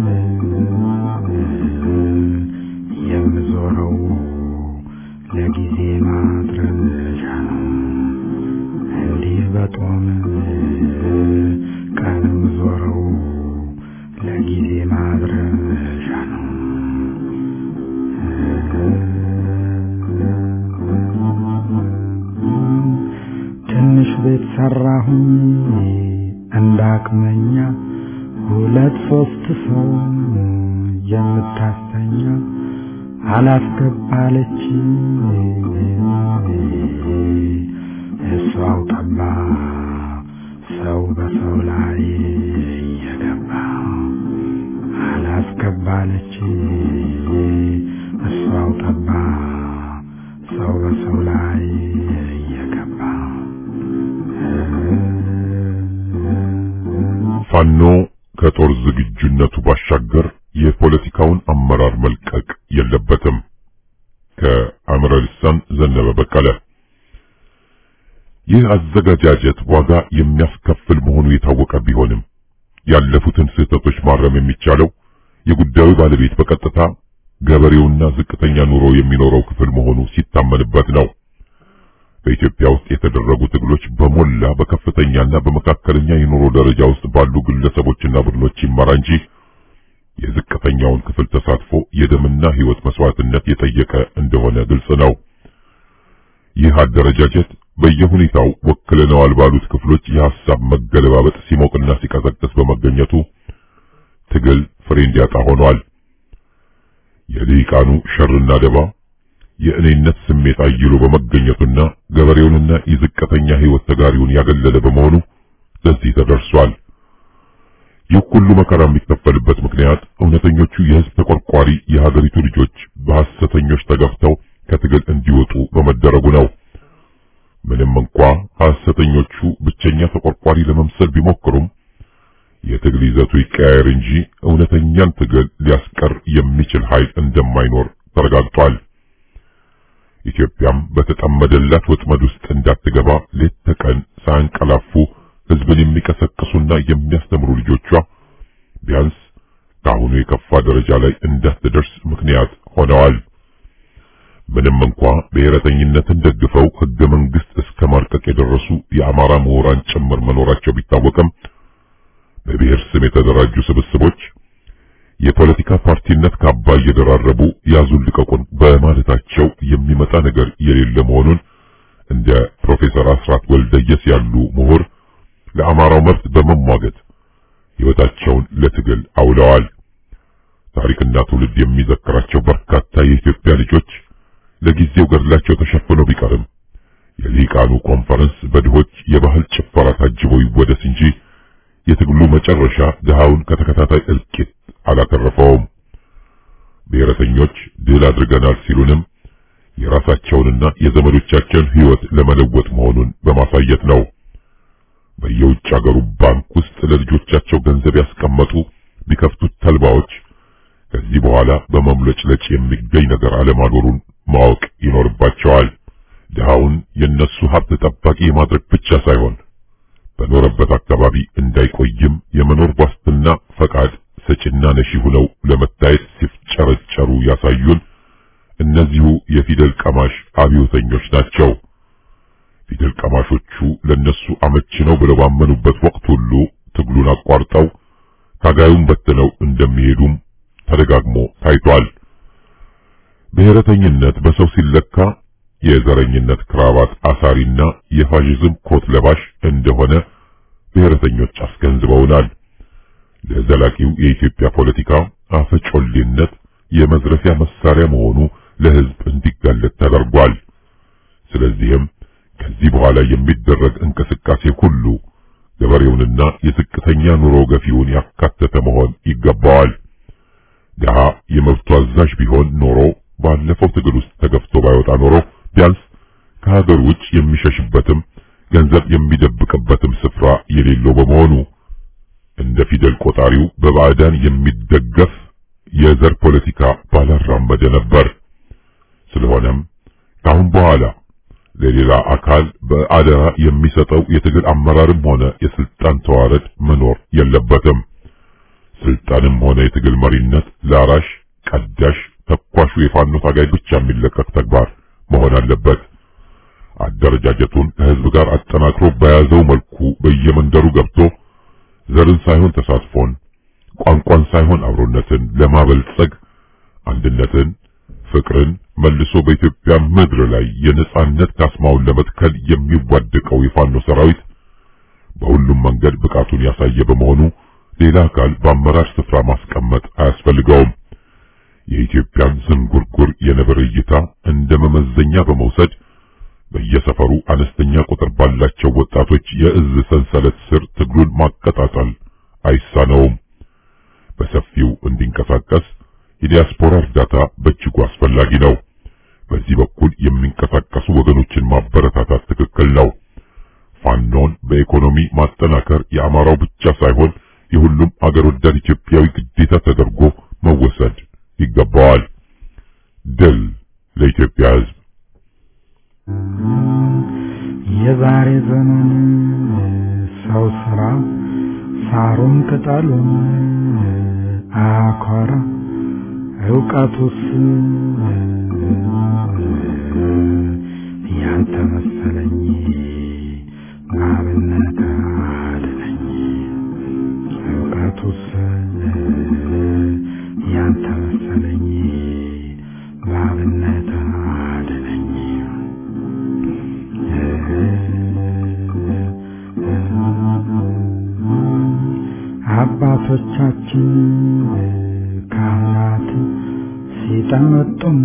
የምዞረው ለጊዜ ማድረሻ ነው። እንዲህ በጦም ቀን የምዞረው ለጊዜ ማድረሻ ነው። ትንሽ ቤት ሰራሁኝ እንዳቅመኛ ሁለት ሶስት ሰው የምታስተኛ አላስገባለች እሷው ጠባ ሰው በሰው ላይ እየገባ አላስገባለች እሷው ጠባ ሰው በሰው ላይ እየገባ ፋኖ ከጦር ዝግጁነቱ ባሻገር የፖለቲካውን አመራር መልቀቅ የለበትም። ከአምረ ልሳን ዘነበ በቀለ። ይህ አዘገጃጀት ዋጋ የሚያስከፍል መሆኑ የታወቀ ቢሆንም ያለፉትን ስህተቶች ማረም የሚቻለው የጉዳዩ ባለቤት በቀጥታ ገበሬውና ዝቅተኛ ኑሮ የሚኖረው ክፍል መሆኑ ሲታመንበት ነው። በኢትዮጵያ ውስጥ የተደረጉ ትግሎች በሞላ በከፍተኛና በመካከለኛ የኑሮ ደረጃ ውስጥ ባሉ ግለሰቦችና ቡድኖች ይመራ እንጂ የዝቅተኛውን ክፍል ተሳትፎ የደምና ሕይወት መስዋዕትነት የጠየቀ እንደሆነ ግልጽ ነው። ይህ አደረጃጀት በየሁኔታው ወክለነዋል ባሉት ክፍሎች የሐሳብ መገለባበጥ ሲሞቅና ሲቀዘቅዝ በመገኘቱ ትግል ፍሬ እንዲያጣ ሆኗል። የልሂቃኑ ሸርና ደባ የእኔነት ስሜት አይሎ በመገኘቱና ገበሬውንና የዝቅተኛ ሕይወት ተጋሪውን ያገለለ በመሆኑ ለዚህ ተደርሷል። ይህ ሁሉ መከራ የሚከፈልበት ምክንያት እውነተኞቹ የሕዝብ ተቆርቋሪ የሀገሪቱ ልጆች በሐሰተኞች ተገፍተው ከትግል እንዲወጡ በመደረጉ ነው። ምንም እንኳ ሐሰተኞቹ ብቸኛ ተቆርቋሪ ለመምሰል ቢሞክሩም የትግል ይዘቱ ይቀያየር እንጂ እውነተኛን ትግል ሊያስቀር የሚችል ኃይል እንደማይኖር ተረጋግጧል። ኢትዮጵያም በተጠመደላት ወጥመድ ውስጥ እንዳትገባ ሌት ተቀን ሳያንቀላፉ ሕዝብን የሚቀሰቅሱና የሚያስተምሩ ልጆቿ ቢያንስ ከአሁኑ የከፋ ደረጃ ላይ እንዳትደርስ ምክንያት ሆነዋል። ምንም እንኳ ብሔረተኝነትን ደግፈው ሕገ መንግሥት እስከ ማርቀቅ የደረሱ የአማራ ምሁራን ጭምር መኖራቸው ቢታወቅም በብሔር ስም የተደራጁ ስብስቦች የፖለቲካ ፓርቲነት ካባ እየደራረቡ ያዙን ልቀቁን በማለታቸው የሚመጣ ነገር የሌለ መሆኑን እንደ ፕሮፌሰር አስራት ወልደየስ ያሉ ምሁር ለአማራው መብት በመሟገት ሕይወታቸውን ለትግል አውለዋል። ታሪክና ትውልድ የሚዘክራቸው በርካታ የኢትዮጵያ ልጆች ለጊዜው ገድላቸው ተሸፍኖ ቢቀርም የሊቃኑ ኮንፈረንስ በድሆች የባህል ጭፈራ ታጅቦ ይወደስ እንጂ የትግሉ መጨረሻ ድሃውን ከተከታታይ እልቂት አላተረፈውም። ብሔረተኞች ድል አድርገናል ሲሉንም የራሳቸውንና የዘመዶቻቸውን ሕይወት ለመለወጥ መሆኑን በማሳየት ነው። በየውጭ ሀገሩ ባንክ ውስጥ ለልጆቻቸው ገንዘብ ያስቀመጡ ቢከፍቱት ተልባዎች ከዚህ በኋላ በመምለጭለጭ የሚገኝ ነገር አለማኖሩን ማወቅ ይኖርባቸዋል። ድሃውን የነሱ ሀብት ጠባቂ የማድረግ ብቻ ሳይሆን በኖረበት አካባቢ እንዳይቆይም የመኖር ዋስትና ፈቃድ ሰጪና ነሺ ሆነው ለመታየት ሲፍጨረጨሩ ያሳዩን እነዚሁ የፊደል ቀማሽ አብዮተኞች ናቸው። ፊደል ቀማሾቹ ለነሱ አመቺ ነው ብለው ባመኑበት ወቅት ሁሉ ትግሉን አቋርጠው ታጋዩን በትነው እንደሚሄዱም ተደጋግሞ ታይቷል። ብሔረተኝነት በሰው ሲለካ የዘረኝነት ክራባት አሳሪና የፋሽዝም ኮት ለባሽ እንደሆነ ብሔረተኞች አስገንዝበውናል። ለዘላቂው የኢትዮጵያ ፖለቲካ አፈጮሌነት የመዝረፊያ መሳሪያ መሆኑ ለሕዝብ እንዲጋለጥ ተደርጓል። ስለዚህም ከዚህ በኋላ የሚደረግ እንቅስቃሴ ሁሉ ገበሬውንና የዝቅተኛ ኑሮ ገፊውን ያካተተ መሆን ይገባዋል። ድሃ የመብቱ አዛዥ ቢሆን ኖሮ ባለፈው ትግል ውስጥ ተገፍቶ ባይወጣ ኖሮ ቢያንስ ከሀገር ውጭ የሚሸሽበትም ገንዘብ የሚደብቅበትም ስፍራ የሌለው በመሆኑ እንደ ፊደል ቆጣሪው በባዕዳን የሚደገፍ የዘር ፖለቲካ ባላራመደ ነበር። ስለሆነም ካሁን በኋላ ለሌላ አካል በአደራ የሚሰጠው የትግል አመራርም ሆነ የስልጣን ተዋረድ መኖር የለበትም። ስልጣንም ሆነ የትግል መሪነት ለአራሽ፣ ቀዳሽ፣ ተኳሹ የፋኖ ታጋይ ብቻ የሚለቀቅ ተግባር መሆን አለበት። አደረጃጀቱን ከህዝብ ጋር አጠናክሮ በያዘው መልኩ በየመንደሩ ገብቶ ዘርን ሳይሆን ተሳትፎን፣ ቋንቋን ሳይሆን አብሮነትን ለማበልጸግ አንድነትን፣ ፍቅርን መልሶ በኢትዮጵያ ምድር ላይ የነጻነት ካስማውን ለመትከል የሚዋደቀው የፋኖ ሰራዊት በሁሉም መንገድ ብቃቱን ያሳየ በመሆኑ ሌላ አካል በአመራር ስፍራ ማስቀመጥ አያስፈልገውም። የኢትዮጵያን ዝንጉርጉር የነብር እይታ እንደ መመዘኛ በመውሰድ በየሰፈሩ አነስተኛ ቁጥር ባላቸው ወጣቶች የእዝ ሰንሰለት ስር ትግሉን ማቀጣጠል አይሳነውም። በሰፊው እንዲንቀሳቀስ የዲያስፖራ እርዳታ በእጅጉ አስፈላጊ ነው። በዚህ በኩል የሚንቀሳቀሱ ወገኖችን ማበረታታት ትክክል ነው። ፋኖን በኢኮኖሚ ማጠናከር የአማራው ብቻ ሳይሆን የሁሉም አገር ወዳድ ኢትዮጵያዊ ግዴታ ተደርጎ መወሰድ ይገባዋል። ድል ለኢትዮጵያ ሕዝብ። የዛሬ ዘመን ሰው ስራ ሳሩን ቅጠሉን አኮራ እውቀቱስ ያንተ መሰለኝ አብነት አድነኝ እውቀቱስ ያንተ መሰለኝ በአብነት አድነኝ አባቶቻችን ካህናት ሲጠመጡም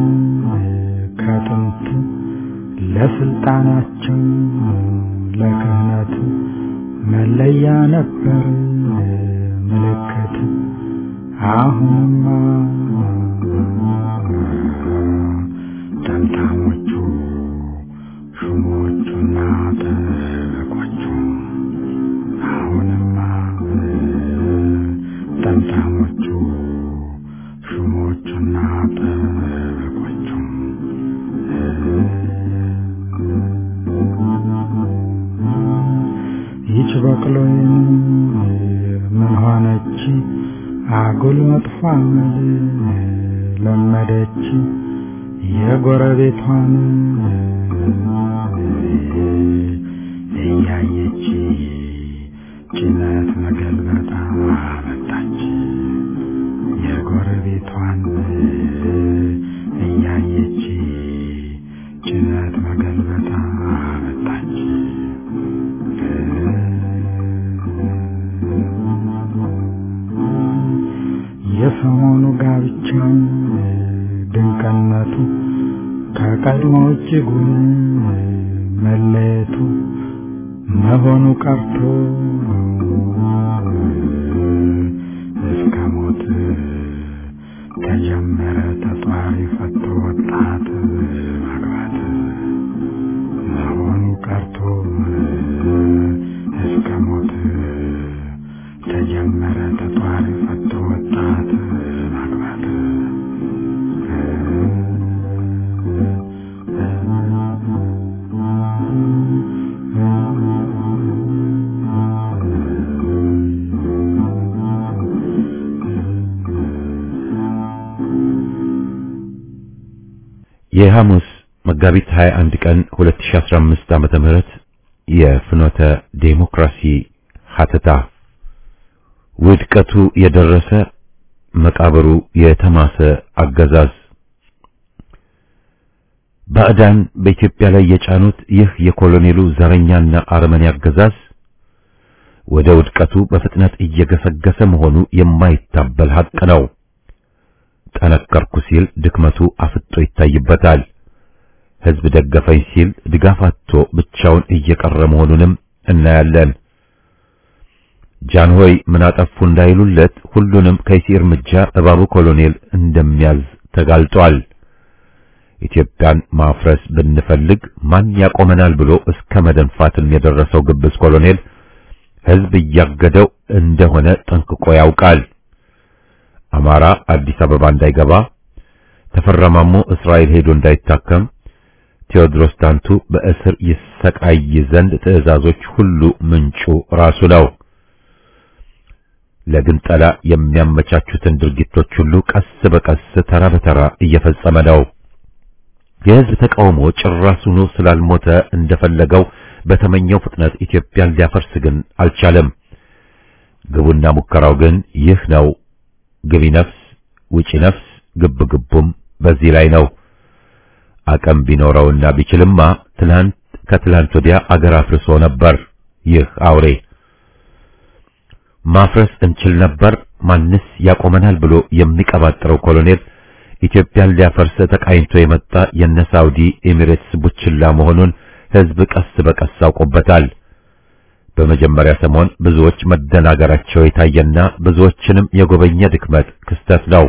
ከጥንት ለስልጣናቸው ለክህነት መለያ ነበር ምልክት። አሁንማ ጠምጣሞቹ ሹሞቹና ጠበቆቹ አሁንማ ጠምጣሞቹ ሹሞቹና ጠበቆቹ ይች በቅሎዬን ምን ሆነች አጉል መጥፎ አመል ለመደች የጎረቤቷን እያየች ጭነት መገልበጣ መጣች የጎረቤቷን እያየች ጭነት መገልበጣ መጣች የሰሞኑ ጋብቻም ድንቅነቱ ከቀድሞ እጅጉን መለየቱ መሆኑ ቀርቶ እስከ ሞት ተጀመረ ተጧሪ ፈቶ ወጣት ማግባት መሆኑ ቀርቶ እስከ ሞት ተጀመረ ተጧሪ ፈቶ ወጣት ማግባት የሐሙስ መጋቢት 21 ቀን 2015 ዓመተ ምህረት የፍኖተ ዴሞክራሲ ሀተታ ውድቀቱ የደረሰ መቃብሩ የተማሰ አገዛዝ ባዕዳን በኢትዮጵያ ላይ የጫኑት ይህ የኮሎኔሉ ዘረኛና አረመኔ አገዛዝ ወደ ውድቀቱ በፍጥነት እየገሰገሰ መሆኑ የማይታበል ሐቅ ነው። ጠነከርኩ ሲል ድክመቱ አፍጦ ይታይበታል። ሕዝብ ደገፈኝ ሲል ድጋፍ አጥቶ ብቻውን እየቀረ መሆኑንም እናያለን። ጃንሆይ ምን አጠፉ እንዳይሉለት ሁሉንም ከይሲ እርምጃ እባቡ ኮሎኔል እንደሚያዝ ተጋልጧል። ኢትዮጵያን ማፍረስ ብንፈልግ ማን ያቆመናል ብሎ እስከ መደንፋትም የደረሰው ግብዝ ኮሎኔል ሕዝብ እያገደው እንደሆነ ጠንቅቆ ያውቃል። አማራ አዲስ አበባ እንዳይገባ፣ ተፈራ ማሞ እስራኤል ሄዶ እንዳይታከም፣ ቴዎድሮስ ታንቱ በእስር ይሰቃይ ዘንድ ትዕዛዞች ሁሉ ምንጩ ራሱ ነው። ለግንጠላ የሚያመቻቹትን ድርጊቶች ሁሉ ቀስ በቀስ ተራ በተራ እየፈጸመ ነው። የሕዝብ ተቃውሞ ጭራሱኑ ስላልሞተ እንደፈለገው በተመኘው ፍጥነት ኢትዮጵያን ሊያፈርስ ግን አልቻለም። ግቡና ሙከራው ግን ይህ ነው። ግቢ ነፍስ ውጪ ነፍስ፣ ግብ ግቡም በዚህ ላይ ነው። አቅም ቢኖረውና ቢችልማ ትላንት ከትላንት ወዲያ አገር አፍርሶ ነበር። ይህ አውሬ ማፍረስ እንችል ነበር፣ ማንስ ያቆመናል ብሎ የሚቀባጥረው ኮሎኔል ኢትዮጵያን ሊያፈርስ ተቃኝቶ የመጣ የነ ሳውዲ ኤሚሬትስ ቡችላ መሆኑን ሕዝብ ቀስ በቀስ አውቆበታል። በመጀመሪያ ሰሞን ብዙዎች መደናገራቸው የታየና ብዙዎችንም የጎበኘ ድክመት ክስተት ነው።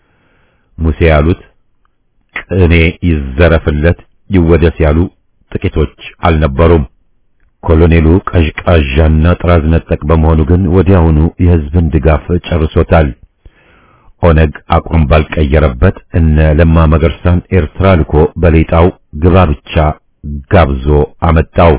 ሙሴ ያሉት ቅኔ ይዘረፍለት ይወደስ ያሉ ጥቂቶች አልነበሩም። ኮሎኔሉ ቀዥቃዣና ጥራዝ ነጠቅ በመሆኑ ግን ወዲያውኑ የሕዝብን ድጋፍ ጨርሶታል። ኦነግ አቋም ባልቀየረበት እነ ለማ መገርሳን ኤርትራ ልኮ በሌጣው ግባ ብቻ ጋብዞ አመጣው።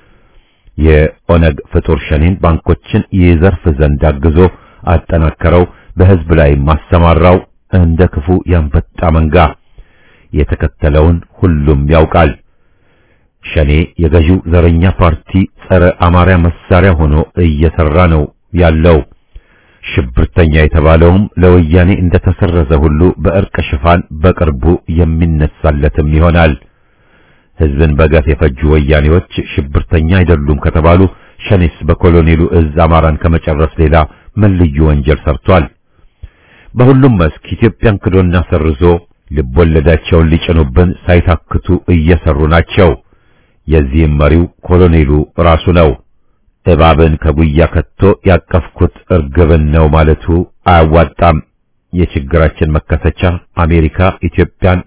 የኦነግ ፍጡር ሸኔን ባንኮችን ይዘርፍ ዘንድ አግዞ አጠናከረው፣ በሕዝብ ላይ ማሰማራው እንደ ክፉ ያንበጣ መንጋ። የተከተለውን ሁሉም ያውቃል። ሸኔ የገዢው ዘረኛ ፓርቲ ጸረ አማራ መሳሪያ ሆኖ እየሰራ ነው ያለው። ሽብርተኛ የተባለውም ለወያኔ እንደተሰረዘ ሁሉ በእርቅ ሽፋን በቅርቡ የሚነሳለትም ይሆናል። ሕዝብን በገፍ የፈጁ ወያኔዎች ሽብርተኛ አይደሉም ከተባሉ ሸኔስ በኮሎኔሉ እዝ አማራን ከመጨረስ ሌላ ምን ልዩ ወንጀል ሰርቷል? በሁሉም መስክ ኢትዮጵያን ክዶና ሰርዞ ልቦለዳቸውን ሊጭኑብን ሳይታክቱ እየሰሩ ናቸው። የዚህም መሪው ኮሎኔሉ ራሱ ነው። እባብን ከጉያ ከቶ ያቀፍኩት እርግብን ነው ማለቱ አያዋጣም። የችግራችን መከሰቻ አሜሪካ ኢትዮጵያን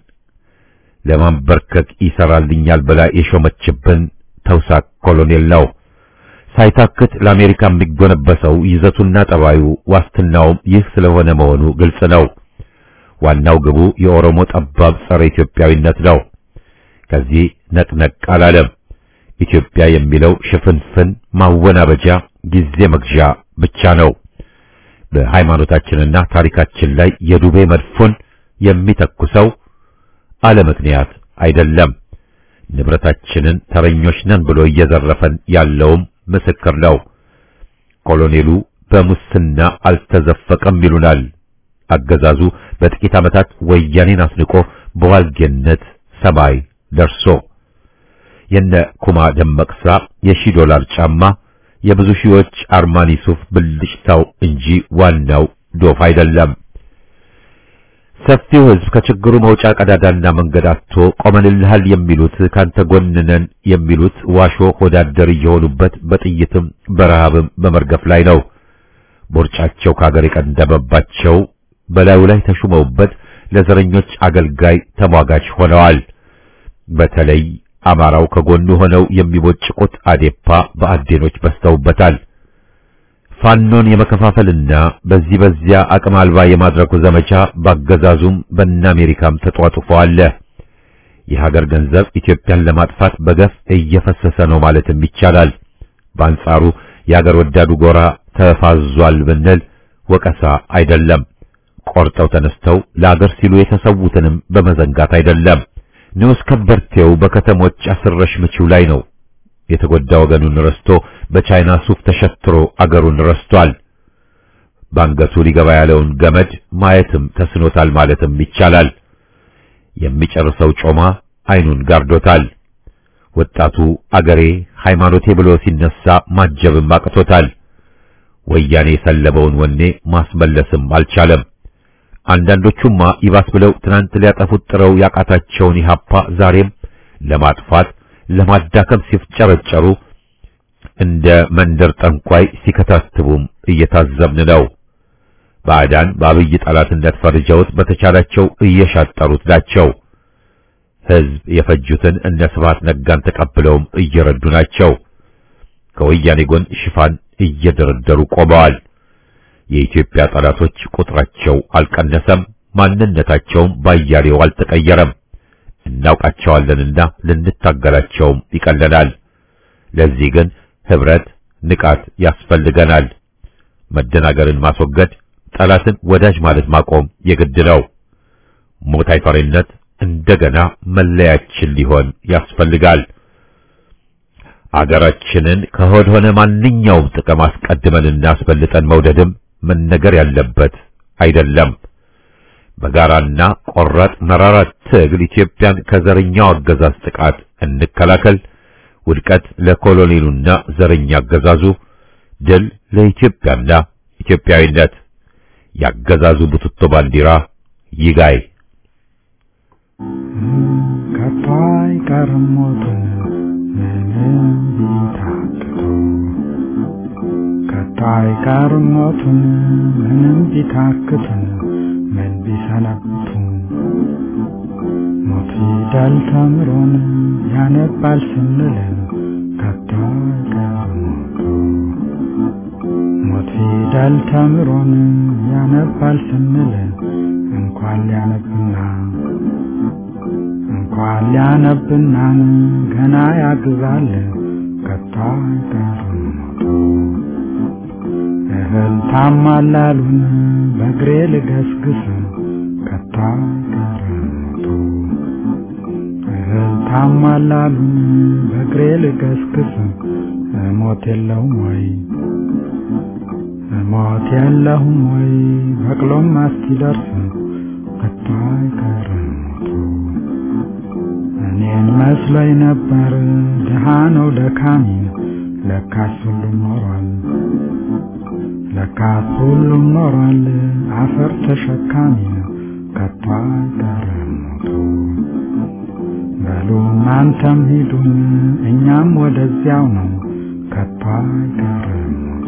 ለማንበርከክ ይሰራልኛል ብላ የሾመችብን ተውሳክ ኮሎኔል ነው። ሳይታክት ለአሜሪካ የሚጎነበሰው ይዘቱና ጠባዩ ዋስትናውም ይህ ስለሆነ መሆኑ ግልጽ ነው። ዋናው ግቡ የኦሮሞ ጠባብ ጸረ ኢትዮጵያዊነት ነው። ከዚህ ነቅነቅ አላለም። ኢትዮጵያ የሚለው ሽፍንፍን ማወናበጃ ጊዜ መግዣ ብቻ ነው። በሃይማኖታችንና ታሪካችን ላይ የዱቤ መድፎን የሚተኩሰው አለ ምክንያት አይደለም። ንብረታችንን ተረኞች ነን ብሎ እየዘረፈን ያለውም ምስክር ነው። ኮሎኔሉ በሙስና አልተዘፈቀም ይሉናል። አገዛዙ በጥቂት ዓመታት ወያኔን አስንቆ በዋልጌነት ሰማይ ደርሶ የነ ኩማ ደመቅሳ የሺህ ዶላር ጫማ የብዙ ሺዎች አርማኒ ሱፍ ብልጭታው እንጂ ዋናው ዶፍ አይደለም። ሰፊው ሕዝብ ከችግሩ መውጫ ቀዳዳና መንገድ አጥቶ ቆመንልሃል የሚሉት ካንተ ጎን ነን የሚሉት ዋሾ ሆዳደር እየሆኑበት በጥይትም በረሃብም በመርገፍ ላይ ነው። ቦርጫቸው ከአገር የቀንደበባቸው በላዩ ላይ ተሹመውበት ለዘረኞች አገልጋይ ተሟጋች ሆነዋል። በተለይ አማራው ከጎኑ ሆነው የሚቦጭቁት አዴፓ በአዴኖች በስተውበታል። ፋኖን የመከፋፈልና በዚህ በዚያ አቅም አልባ የማድረጉ ዘመቻ ባገዛዙም በእነ አሜሪካም ተጧጡፎ አለ። የሀገር ገንዘብ ኢትዮጵያን ለማጥፋት በገፍ እየፈሰሰ ነው ማለትም ይቻላል። በአንጻሩ የሀገር ወዳዱ ጎራ ተፋዟል ብንል ወቀሳ አይደለም። ቆርጠው ተነስተው ለአገር ሲሉ የተሰዉትንም በመዘንጋት አይደለም። ንዑስ ከበርቴው በከተሞች አስረሽ ምቺው ላይ ነው። የተጎዳ ወገኑን ረስቶ በቻይና ሱፍ ተሸትሮ አገሩን ረስቷል። ባንገቱ ሊገባ ያለውን ገመድ ማየትም ተስኖታል ማለትም ይቻላል። የሚጨርሰው ጮማ አይኑን ጋርዶታል። ወጣቱ አገሬ ሃይማኖቴ ብሎ ሲነሳ ማጀብም አቅቶታል። ወያኔ የሰለበውን ወኔ ማስመለስም አልቻለም። አንዳንዶቹማ ይባስ ብለው ትናንት ሊያጠፉት ጥረው ያቃታቸውን ኢህአፓ ዛሬም ለማጥፋት ለማዳከም ሲፍጨረጨሩ እንደ መንደር ጠንቋይ ሲከታትቡም እየታዘብን ነው። ባዕዳን በአብይ ጠላትነት ፈርጀውት በተቻላቸው እየሻጠሩት ናቸው። ሕዝብ የፈጁትን እነ ስብሐት ነጋን ተቀብለውም እየረዱ ናቸው። ከወያኔ ጎን ሽፋን እየደረደሩ ቆመዋል። የኢትዮጵያ ጠላቶች ቁጥራቸው አልቀነሰም፣ ማንነታቸውም ባያሌው አልተቀየረም። እናውቃቸዋለንና ልንታገላቸውም ይቀለናል። ለዚህ ግን ህብረት፣ ንቃት ያስፈልገናል። መደናገርን ማስወገድ፣ ጠላትን ወዳጅ ማለት ማቆም የግድ ነው። ሞት አይፈሪነት እንደገና መለያችን ሊሆን ያስፈልጋል። አገራችንን ከሆድ ሆነ ማንኛውም ጥቅም አስቀድመን እናስበልጠን መውደድም መነገር ያለበት አይደለም። በጋራና ቆራጥ መራራ ትግል ኢትዮጵያን ከዘረኛው አገዛዝ ጥቃት እንከላከል። ውድቀት ለኮሎኔሉና ዘረኛ አገዛዙ፣ ድል ለኢትዮጵያና ኢትዮጵያዊነት። ያገዛዙ ቡትቶ ባንዲራ ይጋይ። ከቶ አይቀርም ሞት ምንም ቢታክቱ ከቶ አይቀርም ሞቱን ምንም ቢታክቱ ምን ቢሰነብቱ ሞት ፊደል ተምሮን ያነባል ስንል ከቶ አይቀርም ሞቱ ሞት ፊደል ተምሮን ያነባል ስንል እንኳን ሊያነብና እንኳን ሊያነብና ገና ያግዛል ከቶ አይቀርም ሞቱ እህል ታማላሉን በእግሬ ልገስግስ ከቶ አይቀርም ሞቱ እህል ታማላሉን በእግሬ ልገስግስ እሞት የለሁም ወይ እሞት የለሁም ወይ በቅሎም አስኪደርስ ከቶ አይቀርም ሞቱ እኔን መስሎኝ ነበር ድሃ ነው ደካሚ ለካስ ሁሉም ኖሯል ለካስ ሁሉም ኖሯል አፈር ተሸካሚ ከቶ አይቀርም ሞቱ በሉ እናንተም ሂዱን እኛም ወደዚያው ነው ከቶ አይቀርም ሞቱ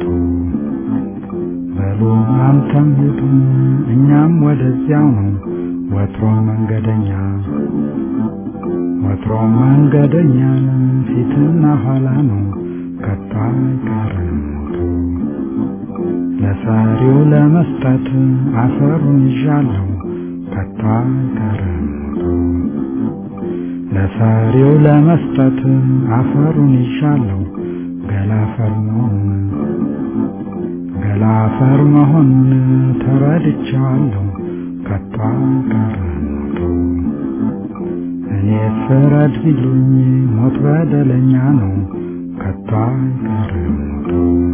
በሉ እናንተም ሂዱን እኛም ወደዚያው ነው ወትሮ መንገደኛ ወትሮ መንገደኛ ፊትና ኋላ ነው ከቶ አይቀርም ሞቱ ለሰሪው ለመስጠት አፈሩን ይዣለሁ ከቶ አይቀርም ሞቱ ለሰሪው ለመስጠት አፈሩን ይዣለሁ ገላፈር መሆኑን ገላፈር መሆኑን ተረድቼዋለሁ ከቶ አይቀርም ሞቱ እኔ ፍረድ ቢሉኝ ሞት በደለኛ ነው ከቶ አይቀርም ሞቱ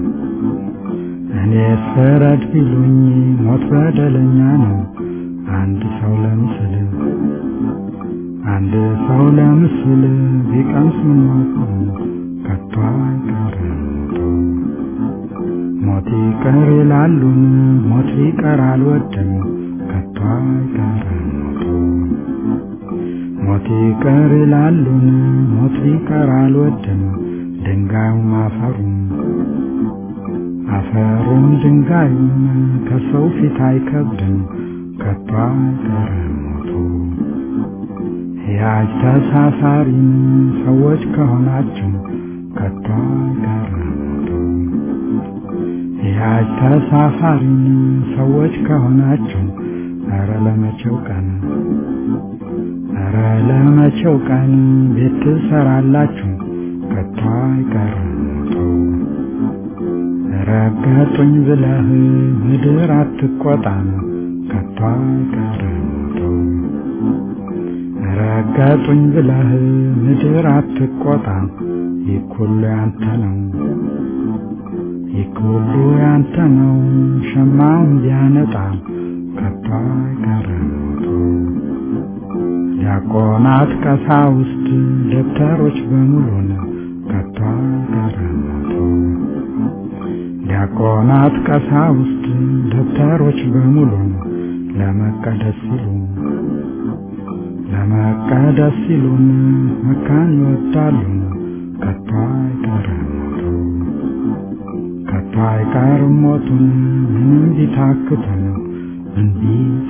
እኔ ፍረድ ቢሉኝ ሞት በደለኛ ነው አንድ ሰው ለምስል አንድ ሰው ለምስል ቢቀምስ ሞቱ ከቶ አይቀርም ሞቱ ሞት ይቀር ይላሉን ሞት ሊቀር አልወድም ከቶ አይቀርም ሞቱ ሞት ይቀር ይላሉን ሞት ሊቀር አልወድም ድንጋዩም አፈሩም አፈሩም ድንጋዩም ከሰው ፊት አይከብድም ከቶ አይቀርም ሞቱ ሕያጅ ተሳፋሪም ሰዎች ከሆናችሁ ከቶ አይቀርም ሞቱ ሕያጅ ተሳፋሪም ሰዎች ከሆናችሁ ኧረ ለመቼው ቀን ኧረ ለመቼው ቀን ቤት ትሰራላችሁ ከቶ አይቀርም ሞቱ ረገጡኝ ብለህ ምድር አትቆጣም ከቶ አይቀርም ሞቱ ረገጡኝ ብለህ ምድር አትቆጣም ይኩሉ ያንተ ነው ይኩሉ ያንተ ነው ሸማውን ቢያነጣ ከቶ አይቀርም ሞቱ ዲያቆናት ቀሳውስት ደብተሮች በሙሉን ከቶ አይቀርም ሞቱ ዲያቆናት ቀሳውስት ደብተሮች በሙሉ ለመቀደስ ሲሉ ለመቀደስ ሲሉን መካን ይወዳሉ ከቶ አይቀርም ሞቱ ከቶ አይቀርም ሞቱን ምንም ቢታክቱን እንዲህ